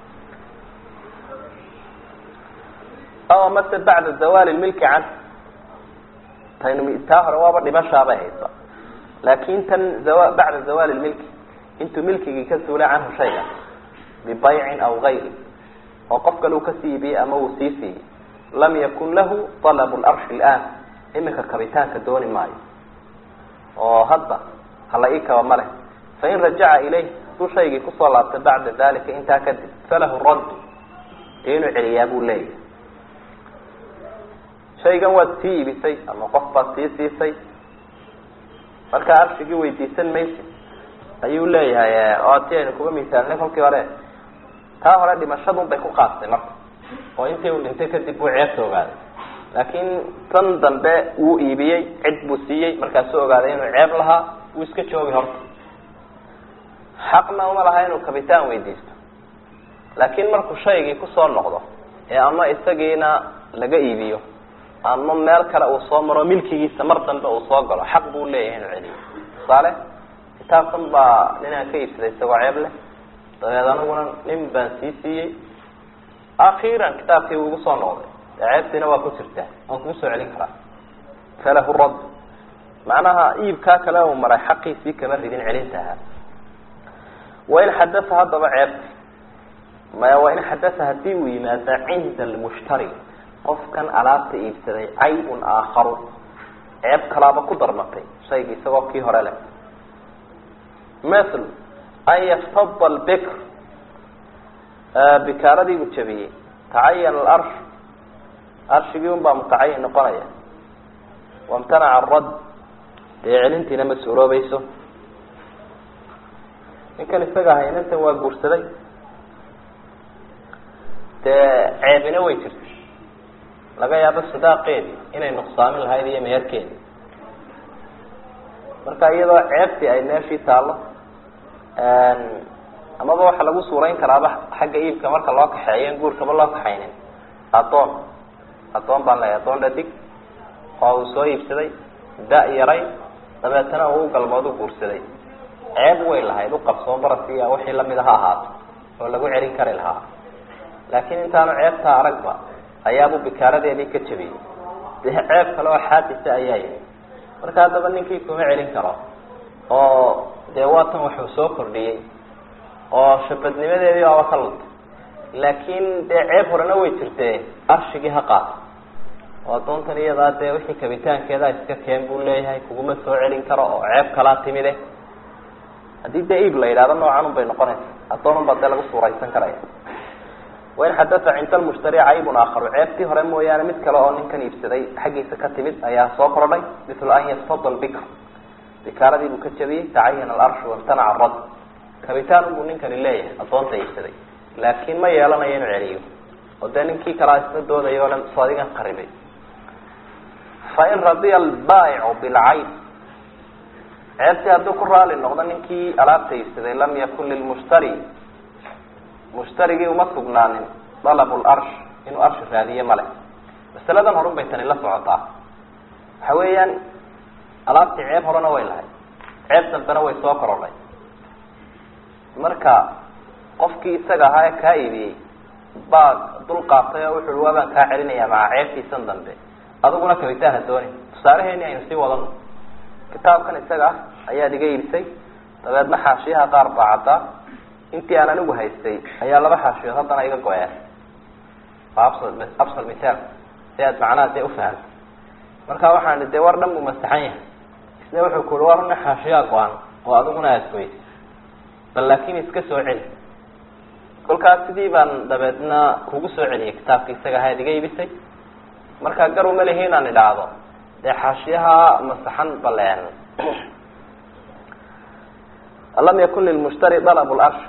Speaker 1: aw mase bacda zawali milki can taynu taa hore waaba dhimashaabay haysa laakin tan bacda zawali milki intuu milkigii ka suulay canhu shayga bibaycin aw gayri oo qof kale uu kasii iibiyey ama uu sii siiyey lam yakun lahu alabu larshi ilaan imika kabitaanka dooni maayo oo hadda hala ii kaba ma leh fain rajaca ilayh hadduu shaygii kusoo laabtay bacda dalika intaa kadib falahu raddu dee inuu celiyaa buu leeyahay shaygan waad sii iibisay ama qof baad sii siisay markaa arshigii weydiisan maysid ayuu leeyahay oo ti aynu kuga misaalnay kolkii hore taa hore dhimashadun bay ku qaastay marka oo intii uu dhintay kadib buu ceebta ogaaday laakiin tan dambe wuu iibiyey cid buu siiyey markaasuu ogaaday inuu ceeb lahaa wuu iska joogi horta xaqna uma laha inuu kabitaan weydiisto laakiin markuu shaygii kusoo noqdo ee ama isagiina laga iibiyo ama meel kale uu soo maro milkigiisa mar dambe uu soo galo xaq buu leeyahay inuu celiyo tusaale kitaabkan baa ninaan ka iibsaday isagoo ceeb leh dabeed aniguna nin baan sii siiyey akhiiran kitaabkii wuu igu soo noqday dee ceebtiina waa ku jirtaa waan kugu soo celin karaa falahu radd macnaha iibkaa kale uu maray xaqiisii kama ridin celintaha wain xadasa haddaba ceebti maya wain xadasa hadii uu yimaada cinda almushtari qofkan alaabta iibsaday caybun aakharu ceeb kalaaba ku darmatay shayga isagoo kii hore leh ml an yaftada lbikr bikaaradii uu jabiyey tacayana alarsh arshigii un baa mutacayin noqonaya wamtanaca arad dee celintiina ma suuroobayso ninkan isaga haynantan waa guursaday dee ceebina way jirtay laga yaabo sidaaqeedii inay nuqsaamin lahayd iyo meherkeedii marka iyadoo ceebtii ay meeshii taallo amaba waxaa lagu suurayn karaaba xagga iibka marka loo kaxeeyo in guurkaba loo kaxaynin addoon addoon baan leeyahay addoon dhadig oo uu soo iibsaday da- yaray dabeetana uu galmood u guursaday ceeb way lahayd uqabsoo barasiya wixii lamid ha ahaato oo lagu celin kari lahaa laakiin intaanu ceebtaa aragba ayaabuu bikaaradeedii ka jabiyey dee ceeb kale oo xaadisa ayaa yimi marka haddaba ninkii kuma celin karo oo dee waatan waxuu soo kordhiyey oo shabadnimadeedii baaba ka luntay laakiin dee ceeb horena way jirtee arshigii ha qaato oo addoontan iyadaa dee wixii kabitaankeeda iska keen buu leeyahay kuguma soo celin karo oo ceeb kalaa timide haddii dee iib la yidhahdo noocan un bay noqonaysa addoon un baa dee lagu suuraysan karaya wain xadata cinda lmushtari caybun aakharu ceebtii hore mooyaane mid kale oo ninkan iibsaday xaggiisa ka timid ayaa soo kordhay mithla an yastad lbikr bikaaradii buu ka jabiyey tacayana alarshu wamtanaca arad kabitaan unbuu ninkani leeyahay addoonta iibsaday laakiin ma yeelanayo inuu celiyo oo dee ninkii kalaa isla doodayo o dhan soo adigan qaribay fain radiya albaayicu bilcayb ceebtii hadduu ku raali noqdo ninkii alaabta iibsaday lam yakun lilmushtari mushtarigii uma sugnaanin dalabu larsh inuu arshi raadiye male masaladan horun bay tani la socotaa waxa weeyaan alaabtii ceeb horena way lahay ceeb dambena way soo korodhay marka qofkii isaga ahaa ee kaa iibiyey baa dul qaatay oo wuxu ui waa baan kaa celinaya maca ceebtiisan dambe adiguna kabitaan ha dooni tusaalaheeni aynu sii wadano kitaabkan isaga ah ayaad iga iibisay dabeedna xaashiyaha qaar baa caddaa intii aan anigu haystay ayaa laba xaashiyood haddana iga go-een waa absal absal mithaal si aad macnaha dee ufahamtay marka waxaan dee war dhan buu masaxan yahay isna wuxuu ku ui war una xaashiyaa go-an oo adiguna aada goysay bal laakin iska soo celi kolkaas sidii baan dabeedna kugu soo celiyay kitaabka isaga ahaad iga iibisay marka gar uma lihi inaan idhaahdo dee xaashiyaha masaxan baleen lam yakun lilmushtari dalab larsh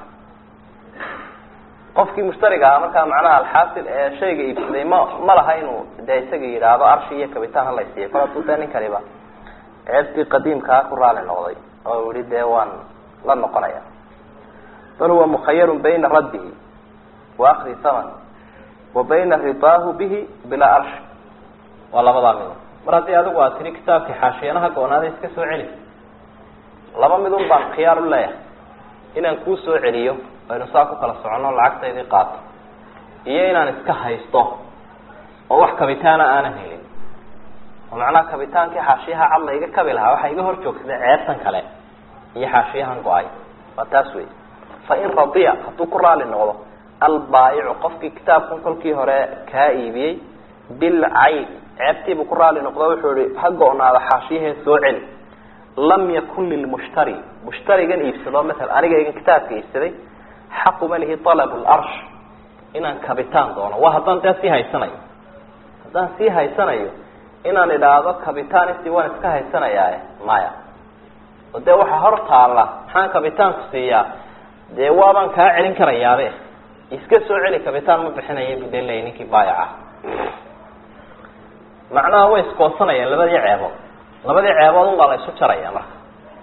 Speaker 1: qofkii mushtariga ahaa markaa macnaha alxaasil ee shayga iibsaday ma ma laha inuu dee isaga yidhaahdo arshi iyo kabitaan halaysiiya kol hadduu dee ninkaniba ceebtii qadiimkaa ku raali noqday oo yihi dee waan la noqonaya bal huwa mukhayarun bayna raddihi wa akdi thaman wa bayna ridaahu bihi bilaa arshi waa labadaa mido mar haddii adigu aad tiri kitaabkii xaashiyanaha go-naada iska soo celi laba midun baan khiyaar u leeyahay inaan kuu soo celiyo aynu saa ku kala soconno lacagtaydii qaato iyo inaan iska haysto oo wax kabitaana aanan helin oo macnaha kabitaankii xaashiyaha cad la iga kabi lahaa waxaa iga hor joogsaday ceebtan kale iyo xaashiyahan go-ay waa taas wey fa in radiya hadduu ku raali noqdo albaayicu qofkii kitaabkan kolkii hore kaa iibiyey bilcayb ceebtiibuu ku raali noqdo wuxuu ihi ha go-naada xaashiyahee soo celi lam yakun lilmushtari mushtarigan iibsado maala anigaygan kitaabka iibsaday xaquma lihi alab larsh inaan kabitaan doono waa haddaan dee sii haysanayo haddaan sii haysanayo inaan idhaahdo kabitaanisi waan iska haysanayaae maya oo dee waxaa hor taalla maxaan kabitaanku siiyaa dee waabaan kaa celin karayaabe iska soo celi kabitaan ma bixinaya bu dee leeyay ninkii baayaca macnaha way iskoosanayaan labadii ceebood labadii ceebood un baa la isu jaraya marka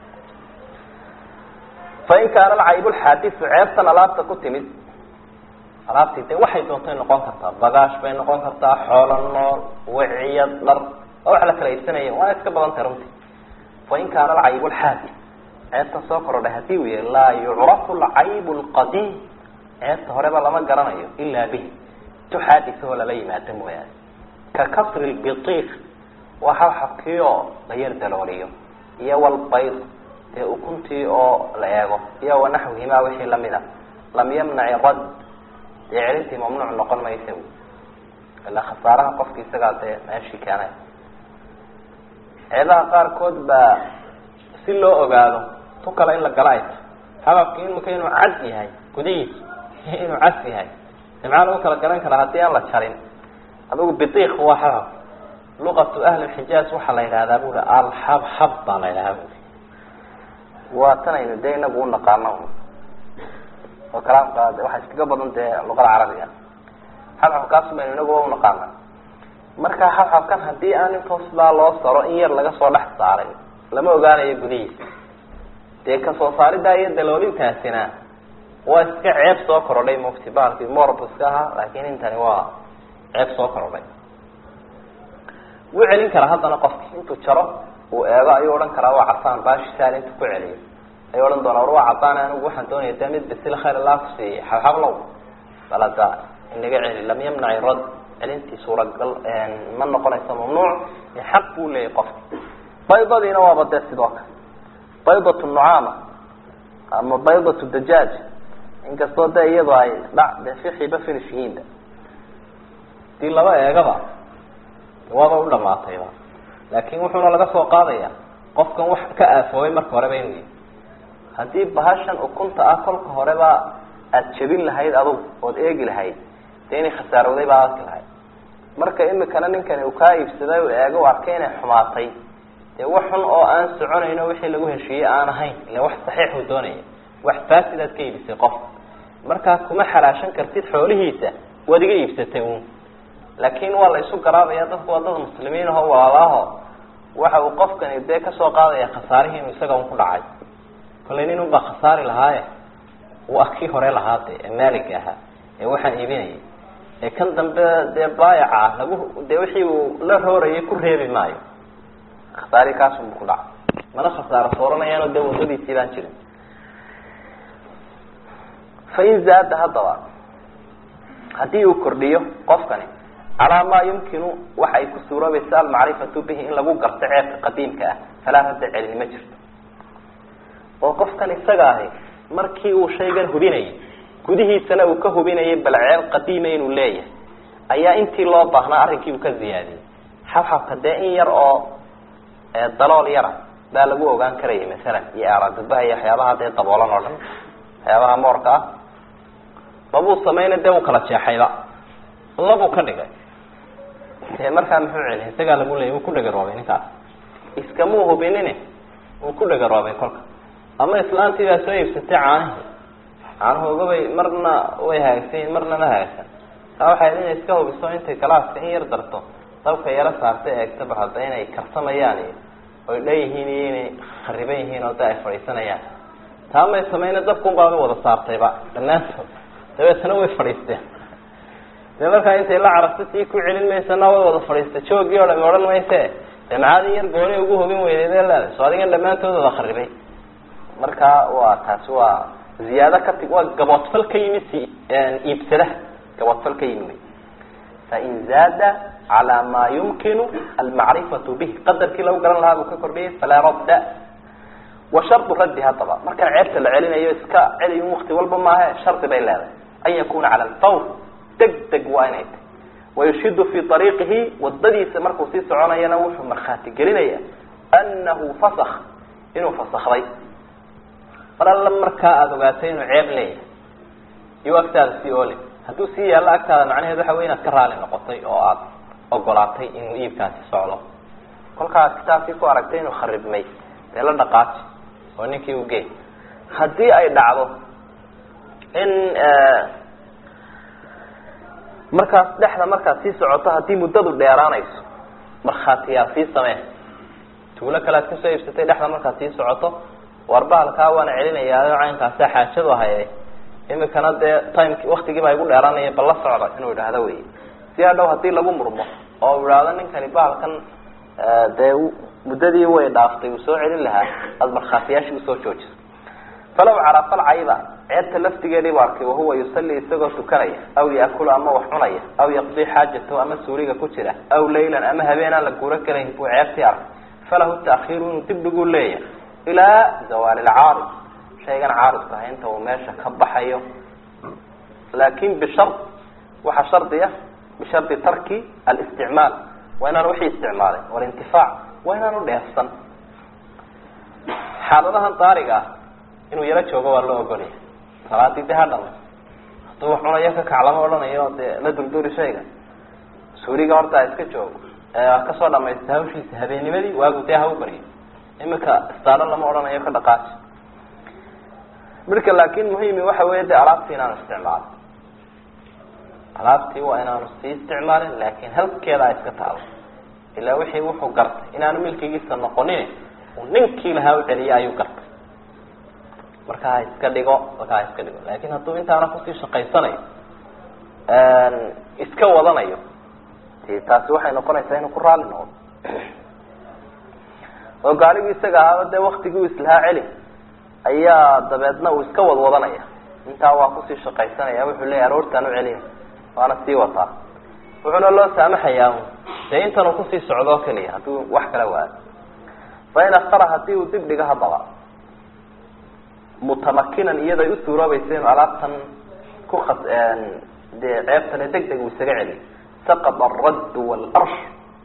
Speaker 1: fain kaana alcayb lxaadisu ceebtan alaabta ku timid alaabtii de waxay doontay noqon kartaa bagaash bay noqon kartaa xoolo nool wiciyad dhar waa wax la kala iibsanaya waana iska badan tahay runtii fain kaana alcayb lxaadis ceebtan soo korodhay hadii uu yahay laa yucrafu alcayb lqadiim ceebta horeba lama garanayo ilaa bihi tu xaadisahoo lala yimaado mooyaane ka kasri lbiiq waa xabxabkii oo la yar dalooliyo iyo walbayd dee ukuntii oo la eego iyo wanaxwihimaa wixii lamida lam yamnaci rad dee celintii mamnuuc noqon maysa ila khasaaraha qofki isagaa dee meeshii keenay ceedaha qaarkood baa si loo ogaado tu kale in la gala ay tahay xababki imika inuu cas yahay gudihiisu inuu cas yahay de maxaa lagu kala garan karaa haddii aan la jarin adigu bidiik waa xabab luqatu ahli xijaaz waxaa la yidhahdaa bui alxabxab baa la yidhahdaa bui waa tan aynu dee inagu unaqaano oo kalaamka waxaa iskaga badan dee luqada carabiga xabxabkaas baynu inaguba unaqaana marka xabxabkan haddii aan intoos baa loo saro in yar laga soo dhex saaray lama ogaanayo gudihiisa dee kasoo saaridaa iyo daloolintaasina waa iska ceeb soo korodhay mufti bahalkii morb iska ahaa laakin intani waa ceeb soo korodhay wuu celin karaa haddana qofki intuu jaro uu eego ayuu odhan karaa waa casaan baashi saal intu ku celiyo ayuu odhan doonaa war waa casaan anigu waxaan doonaya dee mid bisil khayr allah ku siiyey xabxablow balada inaga celi lam yamnaci rad celintii suuragal ma noqonayso mamnuuc xaq buu leeyahy qofki baydadiina waaba dee sidoo kale baydatu nucaama ama baydatu dajaaj inkastoo dee iyadoo ay dha dee fixiba finish yihiinba hadii laba eegaba waaba u dhamaatayba laakin wuxuuna laga soo qaadaya qofkan wax ka aafoobay marka horeba inuu yahy haddii bahashan ukunta ah kolka horeba aada jebin lahayd adug ood eegi lahayd dee inay khasaarowday baa arki lahayd marka imikana ninkani uu kaa iibsaday u eego u arkay inay xumaatay dee wax xun oo aan soconayno wixii lagu heshiiyey aan ahayn ila wax saxiixuu doonaya wax faasid aad ka iibisay qofka markaa kuma xalaashan kartid xoolihiisa waad iga iibsatay un laakin waa la isu garaabaya dadku waa dad muslimiin aho walaalaaho waxa uu qofkani dee kasoo qaadaya khasaarihii inuu isaga un ku dhacay kollay nin unbaa khasaari lahaaye waa kii hore lahaa de ee maaliga ahaa ee waxaan iibinayay ee kan dambe dee baayaca ah lagu dee wixii uu la roorayay ku reebi maayo khasaari kaasunbu ku dhacay mana khasaaro sooranayaanoo dee wadadiisii baan jirin fain zaada haddaba haddii uu kordhiyo qofkani calaa maa yumkinu waxa ay ku suuroobaysa almacrifatu bihi in lagu garto ceebka qadiimka ah falaa radda celin ma jirto oo qofkan isaga ahi markii uu shaygan hubinayay gudihiisana uu ka hubinayay bal ceel qadiima inuu leeyahay ayaa intii loo baahnaa arrinkii uu ka ziyaadiyey xabxabka dee in yar oo dalool yara baa lagu ogaan karaya masalan iyo aaradubaha iyo waxyaabaha dee daboolan oo dhan waxyaabaha moorka ah mabuu samayna dee uu kala jeexayba labuu ka dhigay dee markaa muxuu celiy isagaa lagu leeyay wuu ku dhagaroobay ninkaas iskamuu hubinine wuu ku dhagaroobay kolka ama islaantii baa soo iibsatay caanihii caanahoogabay marna way hagaagsan marna ma hagaagsan taa waxay inay iska hubiso intay galaaska in yar darto dabka yaro saartay eegta bal hadda inay karsamayaan iyo oy dhan yihiin iyo inay khariban yihiin oo de ay fadhiisanayaan taa may samayna dabkunbaaba wada saartayba dhammaantood dabeetana way fadhiisteen dee markaa intay la carabta sii ku celin maysana way wada fadhiistay joogii o dhami odhan mayse dee maxaad in yar gooni ugu hubin weydeed ee leedahay so adigan dhammaantood wada kharibay marka waa taasi waa ziyaado ka ti waa gaboodfal ka yimid si iibsadaha gaboodfal ka yimid fain zaada calaa maa yumkinu almacrifatu bih qadarkii lagu garan lahaa buu ka kordhiyay falaa radda wa shardu raddi haddaba markaan ceebta la celinayo iska celiy wakti walba maahe shardi bay leedahay an yakuna cala alfawr deg deg waa inay tahy wayushidu fi ariiqihi wadadiisa markuu sii soconayana wuxuu markhaati gelinaya anahu fasak inuu fasakday mar alla markaa aada ogaatay inuu ceeb leeyahay iyo agtaada sii oole hadduu sii yaallo agtaada macnaheed waxa wey inaad ka raali noqotay oo aada ogolaatay inuu iibkaasi socdo kolkaad kitaabkii ku aragtay inuu kharibmay dee la dhaqaaji oo ninkii u gey haddii ay dhacdo in markaas dhexda markaad sii socoto haddii muddadu dheeraanayso markhaatiyaa sii samee tuulo kale aad kasoo iibsatay dhexda markaad sii socoto warbaalkaa waana celinayaayo caynkaasa xaajadu haye imikana dee timeki waktigii baa igu dheeraanaya bal la socda inuu idhaahdo wey si hadhow hadii lagu murmo oo u idhaahdo ninkani bahalkan dee muddadii way dhaaftay uu soo celin lahaa aada markhaatiyaashii usoo joojiso falaw carafa alcayba ceebta laftigeedii bu arkay wahuwa yusalli isagoo tukanaya aw yaakulu ama wax cunaya aw yaqdii xaajatahu ama suuliga ku jira aw laylan ama habeenaan la guuro kalayn buu ceebtii arkay falahu taakhiiru inuu dib dhiguu leeyahay ilaa zawaali lcaarid shaygan caaridku ah inta uu meesha ka baxayo laakin bishard waxaa shardi ah bishardi tarki alisticmaal waa inaan wixii isticmaalay walintifaac waa inaan u dheefsan xaaladahan daariga ah inuu yaro joogo waa loo ogolaya salaadii de ha dhamay hadduu wax cunayo ka kac lama odhanayo dee la durduri shayga suuriga horta ha iska joogo kasoo dhamaysta hawshiisa habeennimadii waagu dee ha u baryo imika istaalo lama odhanayo ka dhaqaaji midka laakin muhimi waxa weya de alaabtii inaanu isticmaalin alaabtii waa inaanu sii isticmaalin laakin halkeeda a iska taalo ilaa wixii wuxuu gartay inaanu milkigiisa noqonin uu ninkii lahaa u celiya ayuu gartay marka ha iska dhigo marka ha iska dhigo laakin hadduu intaana kusii shaqaysanayo iska wadanayo de taasi waxay noqonaysaa inuu ku raali noqdo oo gaarigii isaga ahaaba dee waktigii u islahaa celi ayaa dabeedna uu iska wadwadanaya intaa waa kusii shaqaysanaya wuxuu leeyahy aroortaan u celina waana sii wataa wuxuuna loo saamaxayaa dee intanuu kusii socdo o keliya hadduu wax kala waayo fain aktara hadii uu dib dhigo haddaba mutamakinan iyaday u suuroobaysa inu alaabtan ku dee ceebtane deg deg uu isaga celiyo saqط الradd واlrsh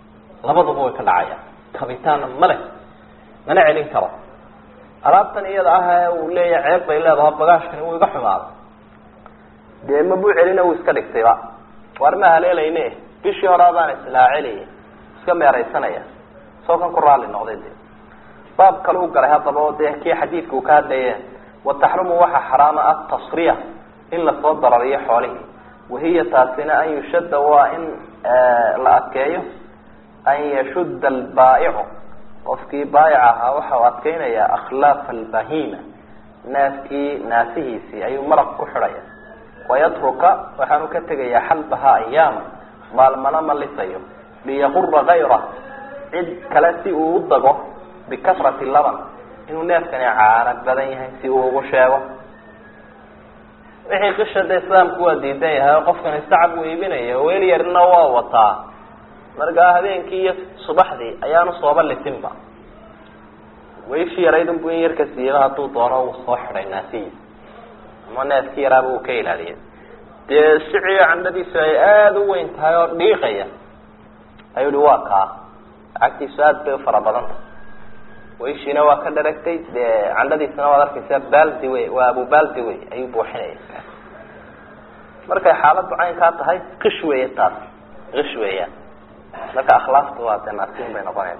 Speaker 1: labaduba way ka dhacayaan kabitaanna male mana celin karo alaabtan iyada ah ee uu leeyahay ceeb bay leedaha bagaashkani wuu iga xumaada dee mabuu celina wuu iska dhigtayba waar ma haleelayne bishii hore adaan islaa celiya iska meeraysanaya soo kan ku raalli noqday de baab kale u galay haddaba oo dee kii xadiidka uu ka hadlaye wataxrumu waxa xaraama atasriya in lasoo darariyo xoolihii wahiya taasina an yushadda waa in la adkeeyo an yashudda albaa'icu qofkii baayic ahaa waxa uu adkeynayaa akhlaafa albahima naaskii naasihiisii ayuu maraq ku xidhaya wayatruka waxaanu ka tegayaa xalbaha ayaama maalmana ma lisayo liyaqura kayra cid kale si uu u dago bikasrati laban inuu neefkani caana badan yahay si uu ugu sheego wixii qisha de islaamku waa diidan yahay oo qofkan istacab uu iibinaya weel yarna waa wataa markaa habeenkii iyo subaxdii ayaanu sooba lisinba wayshii yaraydunbu in yarka siiyaba hadduu doono uu soo xidhay naasihiisa ama neefkii yaraaba uu ka ilaaliya dee siciyo candhadiisu ay aada u weyn tahay oo dhiiqaya ayuu hi waa kaa lacagtiisu aada bay ufara badanta wayshiina waa ka dharagtay dee candhadiisana waad arkaysaa baldi wey waa abu baldi wey ayuu buuxinaya markay xaaladdu caynkaa tahay qish weeye taas qish weeyaan marka akhlaaqtu waa dee naasiin bay noqonaysa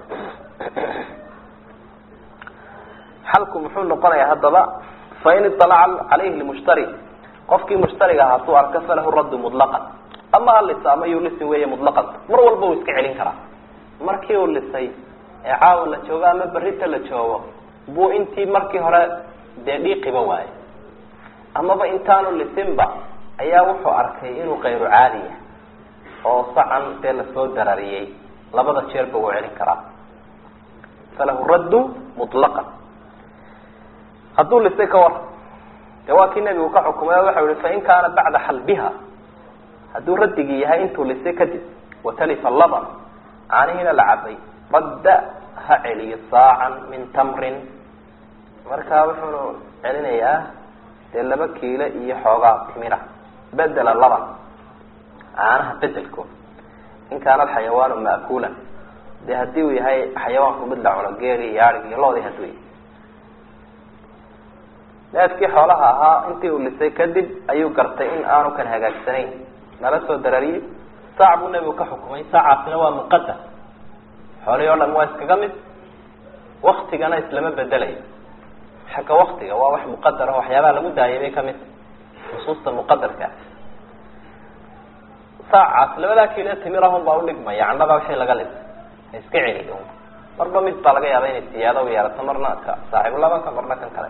Speaker 1: xalku muxuu noqonayaa haddaba fain iطalaca calayhi lmushtari qofkii mushtariga aha hadduu arko falahu raddu mutlaqan ama halisa ama yuu lisin weeye mutlaqan mar walba uu iska celin karaa markii uu lisay ee caawa la joogo ama berita la joogo buu intii markii hore dee dhiiqiba waayo amaba intaanu lisinba ayaa wuxuu arkay inuu kayru caadi yahay oo sacan dee lasoo darariyey labada jeerba wuu celin karaa falahu raddu mutlaqan hadduu lisay ka war de waa kii nebigu ka xukumay waxa yihi fain kaana bacda xalbiha hadduu raddigii yahay intuu lisay kadib watalifa laban caanihiina la cabay radda ha celiyo saacan min tamrin markaa wuxuunu celinayaa dee laba kiilo iyo xoogaa timira bedela laban caanaha bedelkood in kaana alxayawaanu ma'kuulan de haddii uu yahay xayawaanku mid la cuno geeli iyo arig iyo loodii hadduu yahay neefkii xoolaha ahaa intii uu lisay kadib ayuu gartay in aanu kan hagaagsanayn nala soo darariyey saac buu nebigu ka xukumay saacaasina waa muqadam xoolihii o dhan waa iskaga mid waktigana islama bedelayo xagga waktiga waa wax muqadar ah waxyaabaha lagu daayay bay kamid nusuusta muqadarka saacaas labadaa kiilo timirahun baa udhigmaya candhaba wixii laga lisay ha iska celiyo marba mid baa laga yaaba inay siyaado u yeelato marna ka saaxiibu labanka marna kan kale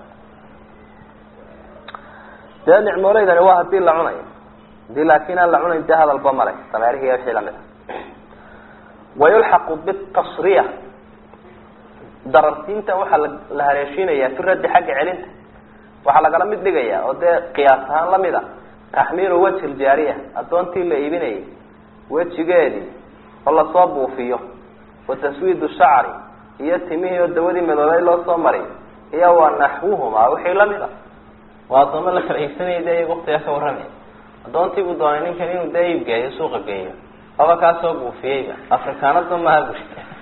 Speaker 1: dee nicmooleydani waa hadii la cunayo hadii laakin aan la cunayn dee hadalba male dameerihi wixii lamid a wayulxaqu bitasriya dararsiinta waxaa la haleeshiinaya fi raddi xagga celinta waxaa lagala mid dhigaya oo dee qiyaas ahaan lamid a taxmiilu wajhi ljaariya addoontii la iibinayay wejigeedii oo lasoo buufiyo wa taswiidu shacri iyo timihii oo dawadii madoobay loo soo mariyo iyo wa naxwuhumaa wixii lamid a waa addooma la kala iibsanaya de iyaga waktigaa ka warramaya addoontii buu doonay ninkan inuu dee iib geeyo suuqa geeyo aba kaa soo buufiyeyba afrikaanada maaha bui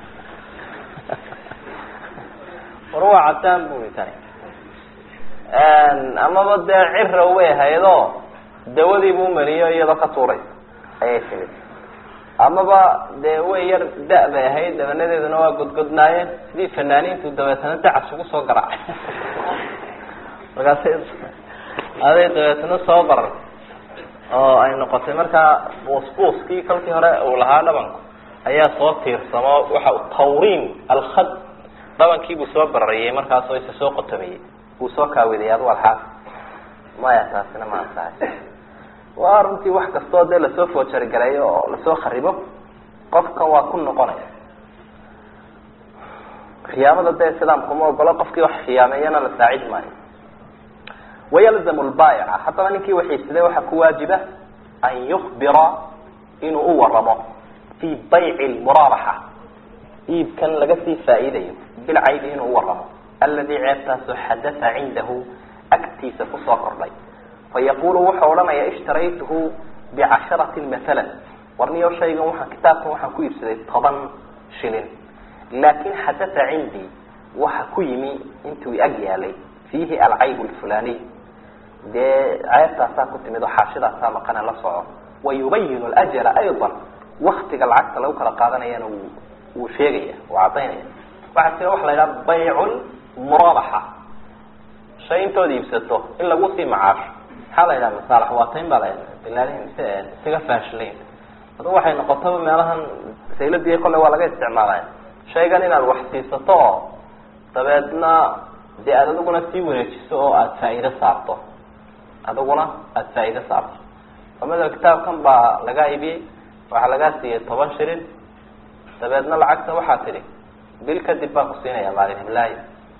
Speaker 1: war waa cadaan bui tani amaba dee cira way ahaydoo dawadii buu mariyo iyadoo ka tuuraysa ayay timid amaba dee way yar da- bay ahayd dabanadeeduna waa godgodnaayeen sidii fanaaniintu dabeetana dacas ugu soo garaacay markaasay aday dabeetana soo barar oo ay noqotay markaa buusbuuskii kolkii hore uu lahaa dhabanku ayaa soo tiirsamo waxa tawriin alkhad dhabankiibuu soo barariyey markaasoo isa soo qotomiyey wuu soo kaawiday adu alxaas maya taasina ma ansahay waa runtii wax kastoo dee lasoo foojarigareeyo oo lasoo kharibo qofkan waa ku noqonaya khiyaamada dee islaamku ma ogolo qofkii wax khiyaameeyana la saacid maayo wayalzamu lbaayica haddaba ninkii waxiisaday waxaa ku waajiba an yukbira inuu u waramo fii bayci lmuraabaxa iibkan laga sii faa'iidayo bilcaybi inuu u waramo aladi ceebtaasoo xadatha cindahu agtiisa kusoo kordhay fayaqulu wuxuu odhanaya ishtaraytuhu bicasharatin maalan warniyo shaygan waxaan kitaabkan waxaan ku iibsaday toban shilin laakin xadata cindii waxa ku yimi intuu ag yaalay fiihi alcayb lfulaniy dee ceebtaasaa ku timid oo xaashidaasaa maqana la soco wayubayin ljala ayضa waktiga lacagta lagu kala qaadanayana wuu wuu sheegaya wuu cadaynaya waxaa jira waxa la yidhaha baycu murabaxa shay intood iibsato in lagu sii macaasho maxaa la yidhaha masaalax waatayn baa la bilaalihin mise isaga faashilayn adu waxay noqotaba meelahan sayladii kolle waa laga isticmaalaya shaygan inaad wax siisato oo dabeedna dee aad adiguna sii wareejiso oo aada faa'iido saarto adiguna aada faa'iido saarto amada kitaabkan baa lagaa ibiyey waxaa lagaa siiyey toban shilin dabeedna lacagta waxaa tidhi bil kadib baan ku siinaya maalin hiblaayo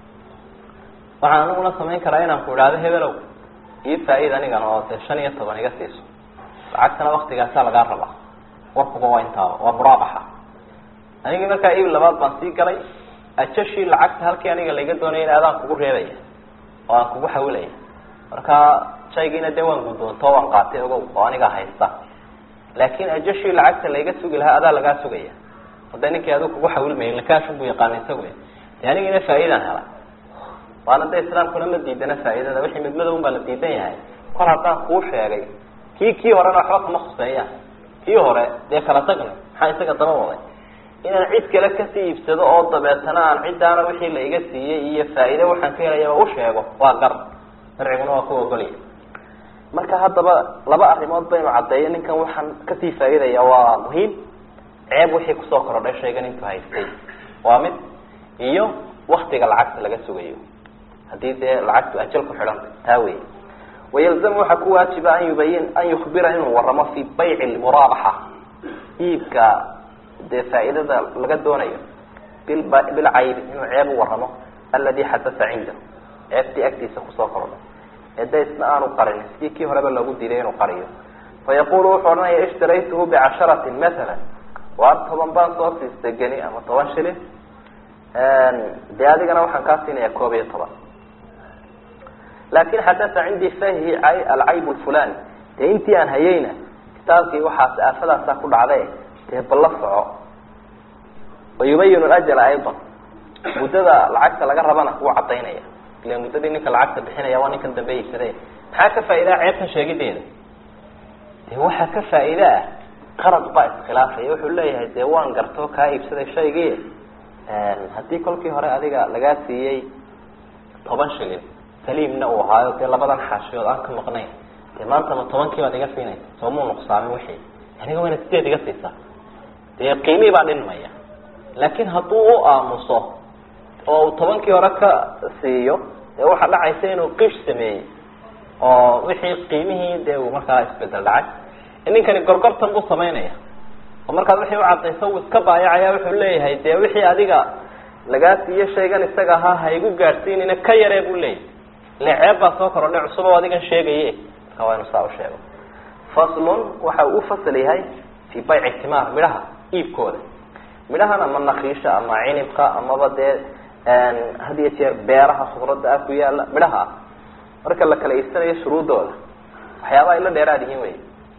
Speaker 1: waxaan aniguna samayn karaa inaan ku idhaahdo hebelow ii faa-iid anigana oo dee shan iyo toban iga siiso lacagtana waktigaasaa lagaa rabaa warkuba waa intaaba waa muraabaxa anigii markaa iib labaad baan sii galay ajashii lacagta halkii aniga laiga doonaya in adaan kugu reebaya oo aan kugu xawilaya markaa shaygiina dee waan guddoonto waan qaatay ogow oo aniga haysta laakin ajashii lacagta laiga sugi lahaa adaa lagaa sugaya hadda ninkii adigu kugu xawilmaya lakaashun buu yaqaana isagu de anigiina faa-iidaan helay waana de islaamkuna ma diidana faa-iidada wixii midmadow baa la diidan yahay kol haddaan kuu sheegay kii kii horena waxba kama khuseeyaan kii hore dee kala tagna maxaa isaga daba waday inaan cid kale kasii iibsado oo dabeetana aan ciddaana wixii la iga siiyey iyo faa-iide waxaan ka helayaba u sheego waa gar sharciguna waa ku ogolya marka haddaba laba arrimood baynu caddeeyo ninkan waxaan kasii faa-iidaya waa muhiim ceeb wixii kusoo korodhay shaygan intuu haystay waa mid iyo waktiga lacagta laga sugayo haddii dee lacagtu ajal ku xidhanta taa wey wayalzamu waxaa ku waajiba an yubayin an yukbira inuu waramo fi bayci lmuraabaxa iibka dee faa-iidada laga doonayo bilba bilcaybi inuu ceeb u waramo aladi xadasa cindahu ceebtii agtiisa kusoo korodhay ee de isna aanu qarin sidii kii horeba loogu diiday inuu qariyo fayaqulu wuxuu odhanaya ishtaraytuhu bicasharatin matala waar toban baan soo siistay geni ama toban shilin dee adigana waxaan kaa siinaya koob iyo toban lakin xadasa cindii fahi alcayb lfulani dee intii aan hayeyna kitaabkii waxaas aafadaasaa ku dhacday dee balla soco wayubayin ajala ayضa muddada lacagta laga rabana wuu cadaynaya ila muddadii ninka lacagta bixinaya waa ninkan dambe iibsaday maxaa ka faa-idaa ceebtan sheegideeda de waxaa ka faa-iida ah qarad baa iskhilaafaya wuxuu leeyahay dee waan gartoo kaa iibsaday shaygii haddii kolkii hore adiga lagaa siiyey toban shilin saliimna uu ahaayo dee labadan xaashiyood aan ka maqnayn dee maanta ma tobankii baad iga siinaysa soo muu nuqsaamin wixii aniga wayna sideed iga siisaa dee qiimii baa dhinmaya laakiin hadduu u aamuso oo uu tobankii hore ka siiyo dee waxaa dhacaysa inuu qish sameeyey oo wixii qiimihii dee uu markaa isbedel dhacay ninkani gorgortan buu samaynaya oo markaad wixii ucadayso uu iska baayacaya wuxuu leeyahay dee wixii adiga lagaa siiyo shaygan isaga ahaa ha igu gaadhsiinina ka yaree buu leeyahay ile ceeb baa soo korodhay cusub oo adigan sheegaye marka waa inu saa usheego faslun waxa uu ufasal yahay fi bayci timaar midhaha iibkooda midhahan ama nakiisha ama cinibka amaba dee had iyo jeer beeraha khudradda ah ku yaala midhaha ah marka la kala iibsanayo shuruudooda waxyaaba ay la dheeraad yihiin wey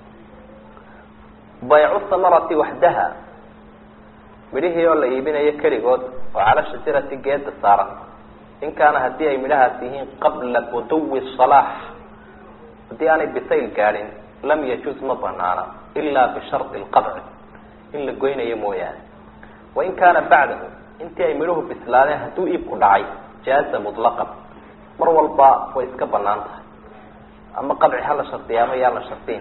Speaker 1: baycu samarati waxdaha midhihii oo la iibinayo keligood oo cala shajarati geeda saaran in kaana haddii ay midhahaas yihiin qabla buduwi salaax haddii aanay bisayl gaadhin lam yajuuz ma banaana ilaa bishardi lqadci in la goynayo mooyaane wain kaana bacdahu intii ay midhuhu bislaadeen hadduu iibku dhacay jaaza mutlaqan mar walba way iska banaan tahay ama qadci ha la shardiya ama yaa la shardiin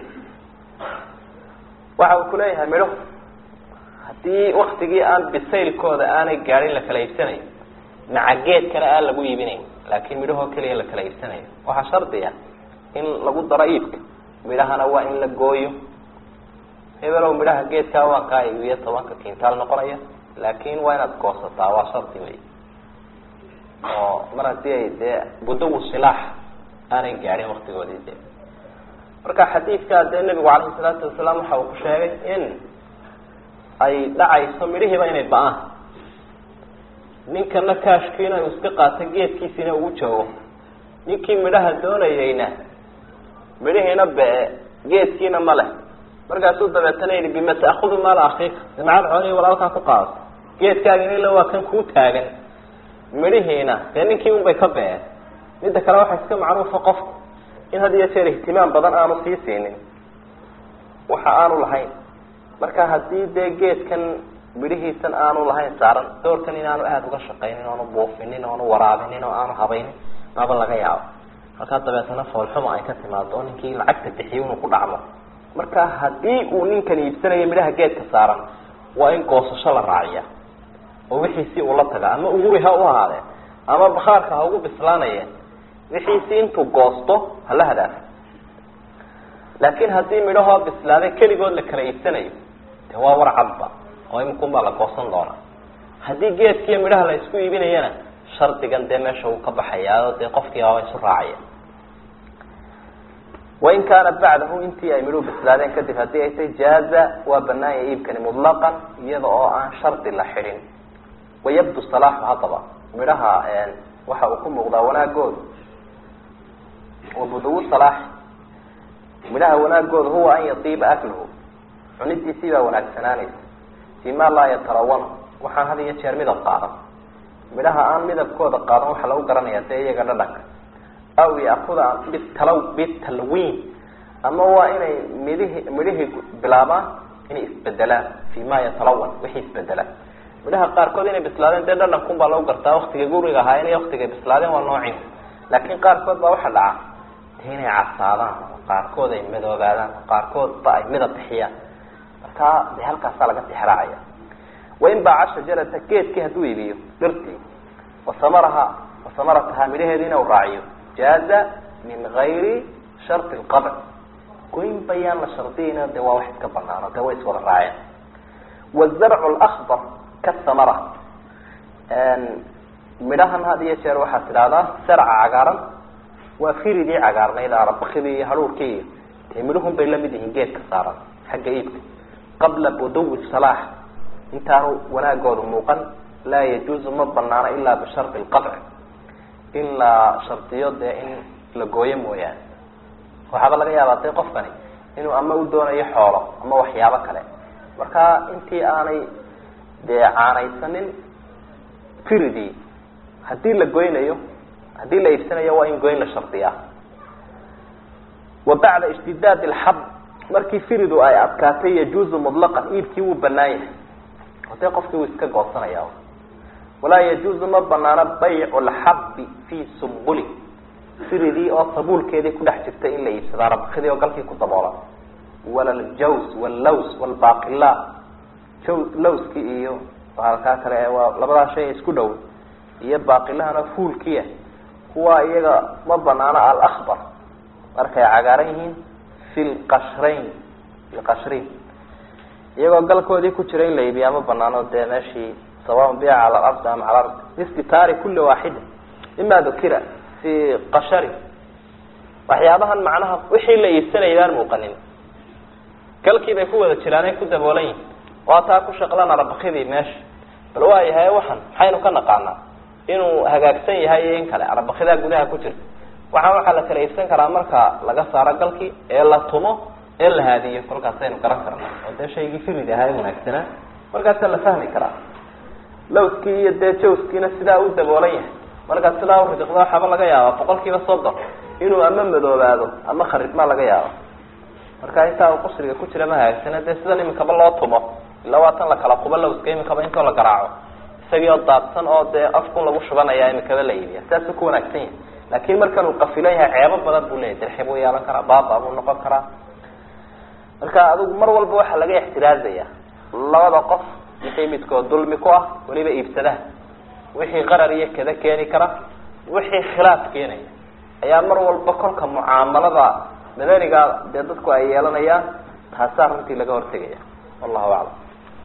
Speaker 1: waxa uu kuleeyahay midhuhu haddii waktigii aan bisaylkooda aanay gaadhin la kala iibsanayo maca geedkana aan lagu iibinayn laakiin midhahoo keliya la kala iibsanayo waxaa shardiya in lagu daro iibka midhahana waa in la gooyo hebelow midhaha geedkaa waan kaa iibiyo tobanka kintaal noqonaya laakin waa inaad goosataa waa shardi wey oo mar haddii ay dee budawu silaax aanay gaadhin waktigoodii de marka xadiidkaa dee nebigu calayhi salaatu wasalaam waxa uu ku sheegay in ay dhacayso midhihiiba inay ba-aan ninkana kaashkiina uu iska qaato geedkiisiina ugu joogo ninkii midhaha doonayeyna midhihiina be-e geedkiina ma leh markaasuu dabeetana yihi bima ta'kudu maala akiika maxaad xoolihii walaalkaa ku qaadato geedkaagina ila waa kan kuu taagan midhihiina dee ninkii un bay ka been midda kale waxaa iska macruufa qofku in had iyo jeer ihtimaam badan aanu sii siinin waxa aanu lahayn marka haddii dee geedkan midhihiisan aanu lahayn saaran doorkan inaanu aada uga shaqaynin oanu buufinin oanu waraabinin oo aanu habaynin maba laga yaabo markaa dabeetana foolxuma ay ka timaado oo ninkii lacagta bixiyo inuu ku dhacmo marka haddii uu ninkan iibsanayo midhaha geedka saaran waa in goosasho la raaciya oo wixiisii uu la taga ama uguri ha u ahaadee ama bakhaarka ha ugu bislaanayeen wixiisii intuu goosto hala hadaafo laakiin haddii midhahoo bislaaday keligood la kala iibsanayo de waa war cadba oo iminkunbaa la goosan doonaa haddii geedkiiyo midhaha la isku iibinayana shardigan dee meesha uu ka baxayaa dee qofkii aaba isu raacaya wain kaana bacdahu intii ay midhuhu bislaadeen kadib haddii ay tay jaaza waa banaanya iibkani mutlaqan iyada oo aan shardi la xidhin wayabdu salaaxu haddaba midhaha waxa uu ku muuqdaa wanaagooda wabuduwu salaax midhaha wanaagooda huwa an yatiiba akluhu cunidiisii baa wanaagsanaanaysa fi ma laa yatarawan waxaan had iyo jeer midab qaadan midhaha aan midabkooda qaadan waxaa lagu garanaya dee iyaga dhadhanka aw yaakuda bitalaw bitalwiin ama waa inay midhihi midhihii bilaabaan inay isbedelaan fi ma yatalawan wixii isbedelaan midhaha qaarkood inay bislaadeen dee dhadhankun baa lagu gartaa waktiga guriga ahaayeen iyo waktigay bislaadeen waa noocin laakiin qaarkood baa waxa dhaca de inay casaadaan qaarkood ay madoobaadaan qaarkoodba ay midab bixiyaan markaa de halkaasaa laga tixraacaya wain baaca shajarata geedkii hadduu iibiyo dhirtii wasamaraha wasamarataha midhaheediina u raaciyo jaaza min gayri sharti lqabc goyn bayaan la shardiyayna de waa wax iska banaano de way iswada raaceen wazarcu lakbar kasamara midhahan had iyo jeer waxaad tidhahdaa sarca cagaaran waa firidii cagaarnayd arabakidii iyo haruurkii iyo dee midhahun bay lamid yihiin geedka saaran xagga iibka qabla buduwi salaax intaanu wanaagooda muuqan laa yajuuzu ma banaano ilaa bishardi lqabci in la shardiyo dee in la gooyo mooyaane waxaaba laga yaabaa dee qofkani inuu ama u doonayo xoolo ama waxyaabo kale marka intii aanay dee caanaysanin firidii haddii la goynayo haddii la iibsanayo waa in goyn la shardiyaa wa bacda ishtidaad alxab markii firidu ay adkaatay yajuuzu mutlaqan iibkii wuu banaan yahay oo dee qofkii wuu iska goosanaya walaa yajuuzu ma banaano baycu lxabbi fii sumbuli firidii oo sabuulkeedii kudhex jirtay in la iibsadaa rabkidii oo galkii ku daboolan wala ljaws wllaws wlbaqila jaw lawskii iyo halkaa kale waa labadaa shay isku dhow iyo baaqilahana fuulkiia kuwa iyaga ma banaano alakbar markay cagaaran yihiin fi lqashrayn filqashriin iyagoo galkoodii ku jira in la iibiyaa ma banaano dee meeshii sawaun bica cala alardi am cala ardi bistitaari kuli waaxida mima dukira fi qashari waxyaabahan macnaha wixii la iibsanayay baan muuqanin galkii bay ku wada jiraan ay ku daboolan yihin waa taa ku shaqlan arabakidii meesha bal waa yahay waxan maxaynu ka naqaanaa inuu hagaagsan yahay iyo in kale arabakidaa gudaha ku jirta waxaan waxaa la kala iibsan karaa marka laga saaro galkii ee la tumo ee la haadiyo kolkaasaynu garan karnaa oo dee shaygii firid ahaa ee wanaagsanaa markaasaa la fahmi karaa lawskii iyo dee jawskiina sidaa u daboolan yahay markaad sidaa uridiqda waxaaba laga yaaba boqol kiiba soddon inuu ama madoobaado ama kharibmaa laga yaabo marka intaa uu qusriga ku jira ma hagaagsana dee sidan iminkaba loo tumo ilaa waa tan la kala qubo lawska iminkaba intoo la garaaco isagii oo daadsan oo dee afkun lagu shubanaya iminkaba la iibiya sidaasuu ku wanaagsan yahay laakin markan uu qafilan yahay ceebo badan buu leyahy dirxi buu yeelan karaa baaba buu noqon karaa marka adigu mar walba waxaa laga ixtiraazaya labada qof wixii midkood dulmi ku ah weliba iibsadaha wixii qarar iyo kada keeni kara wixii khilaaf keenaya ayaa mar walba kolka mucaamalada madaniga dee dadku ay yeelanayaan taasaa runtii laga hortegaya wallahu aclam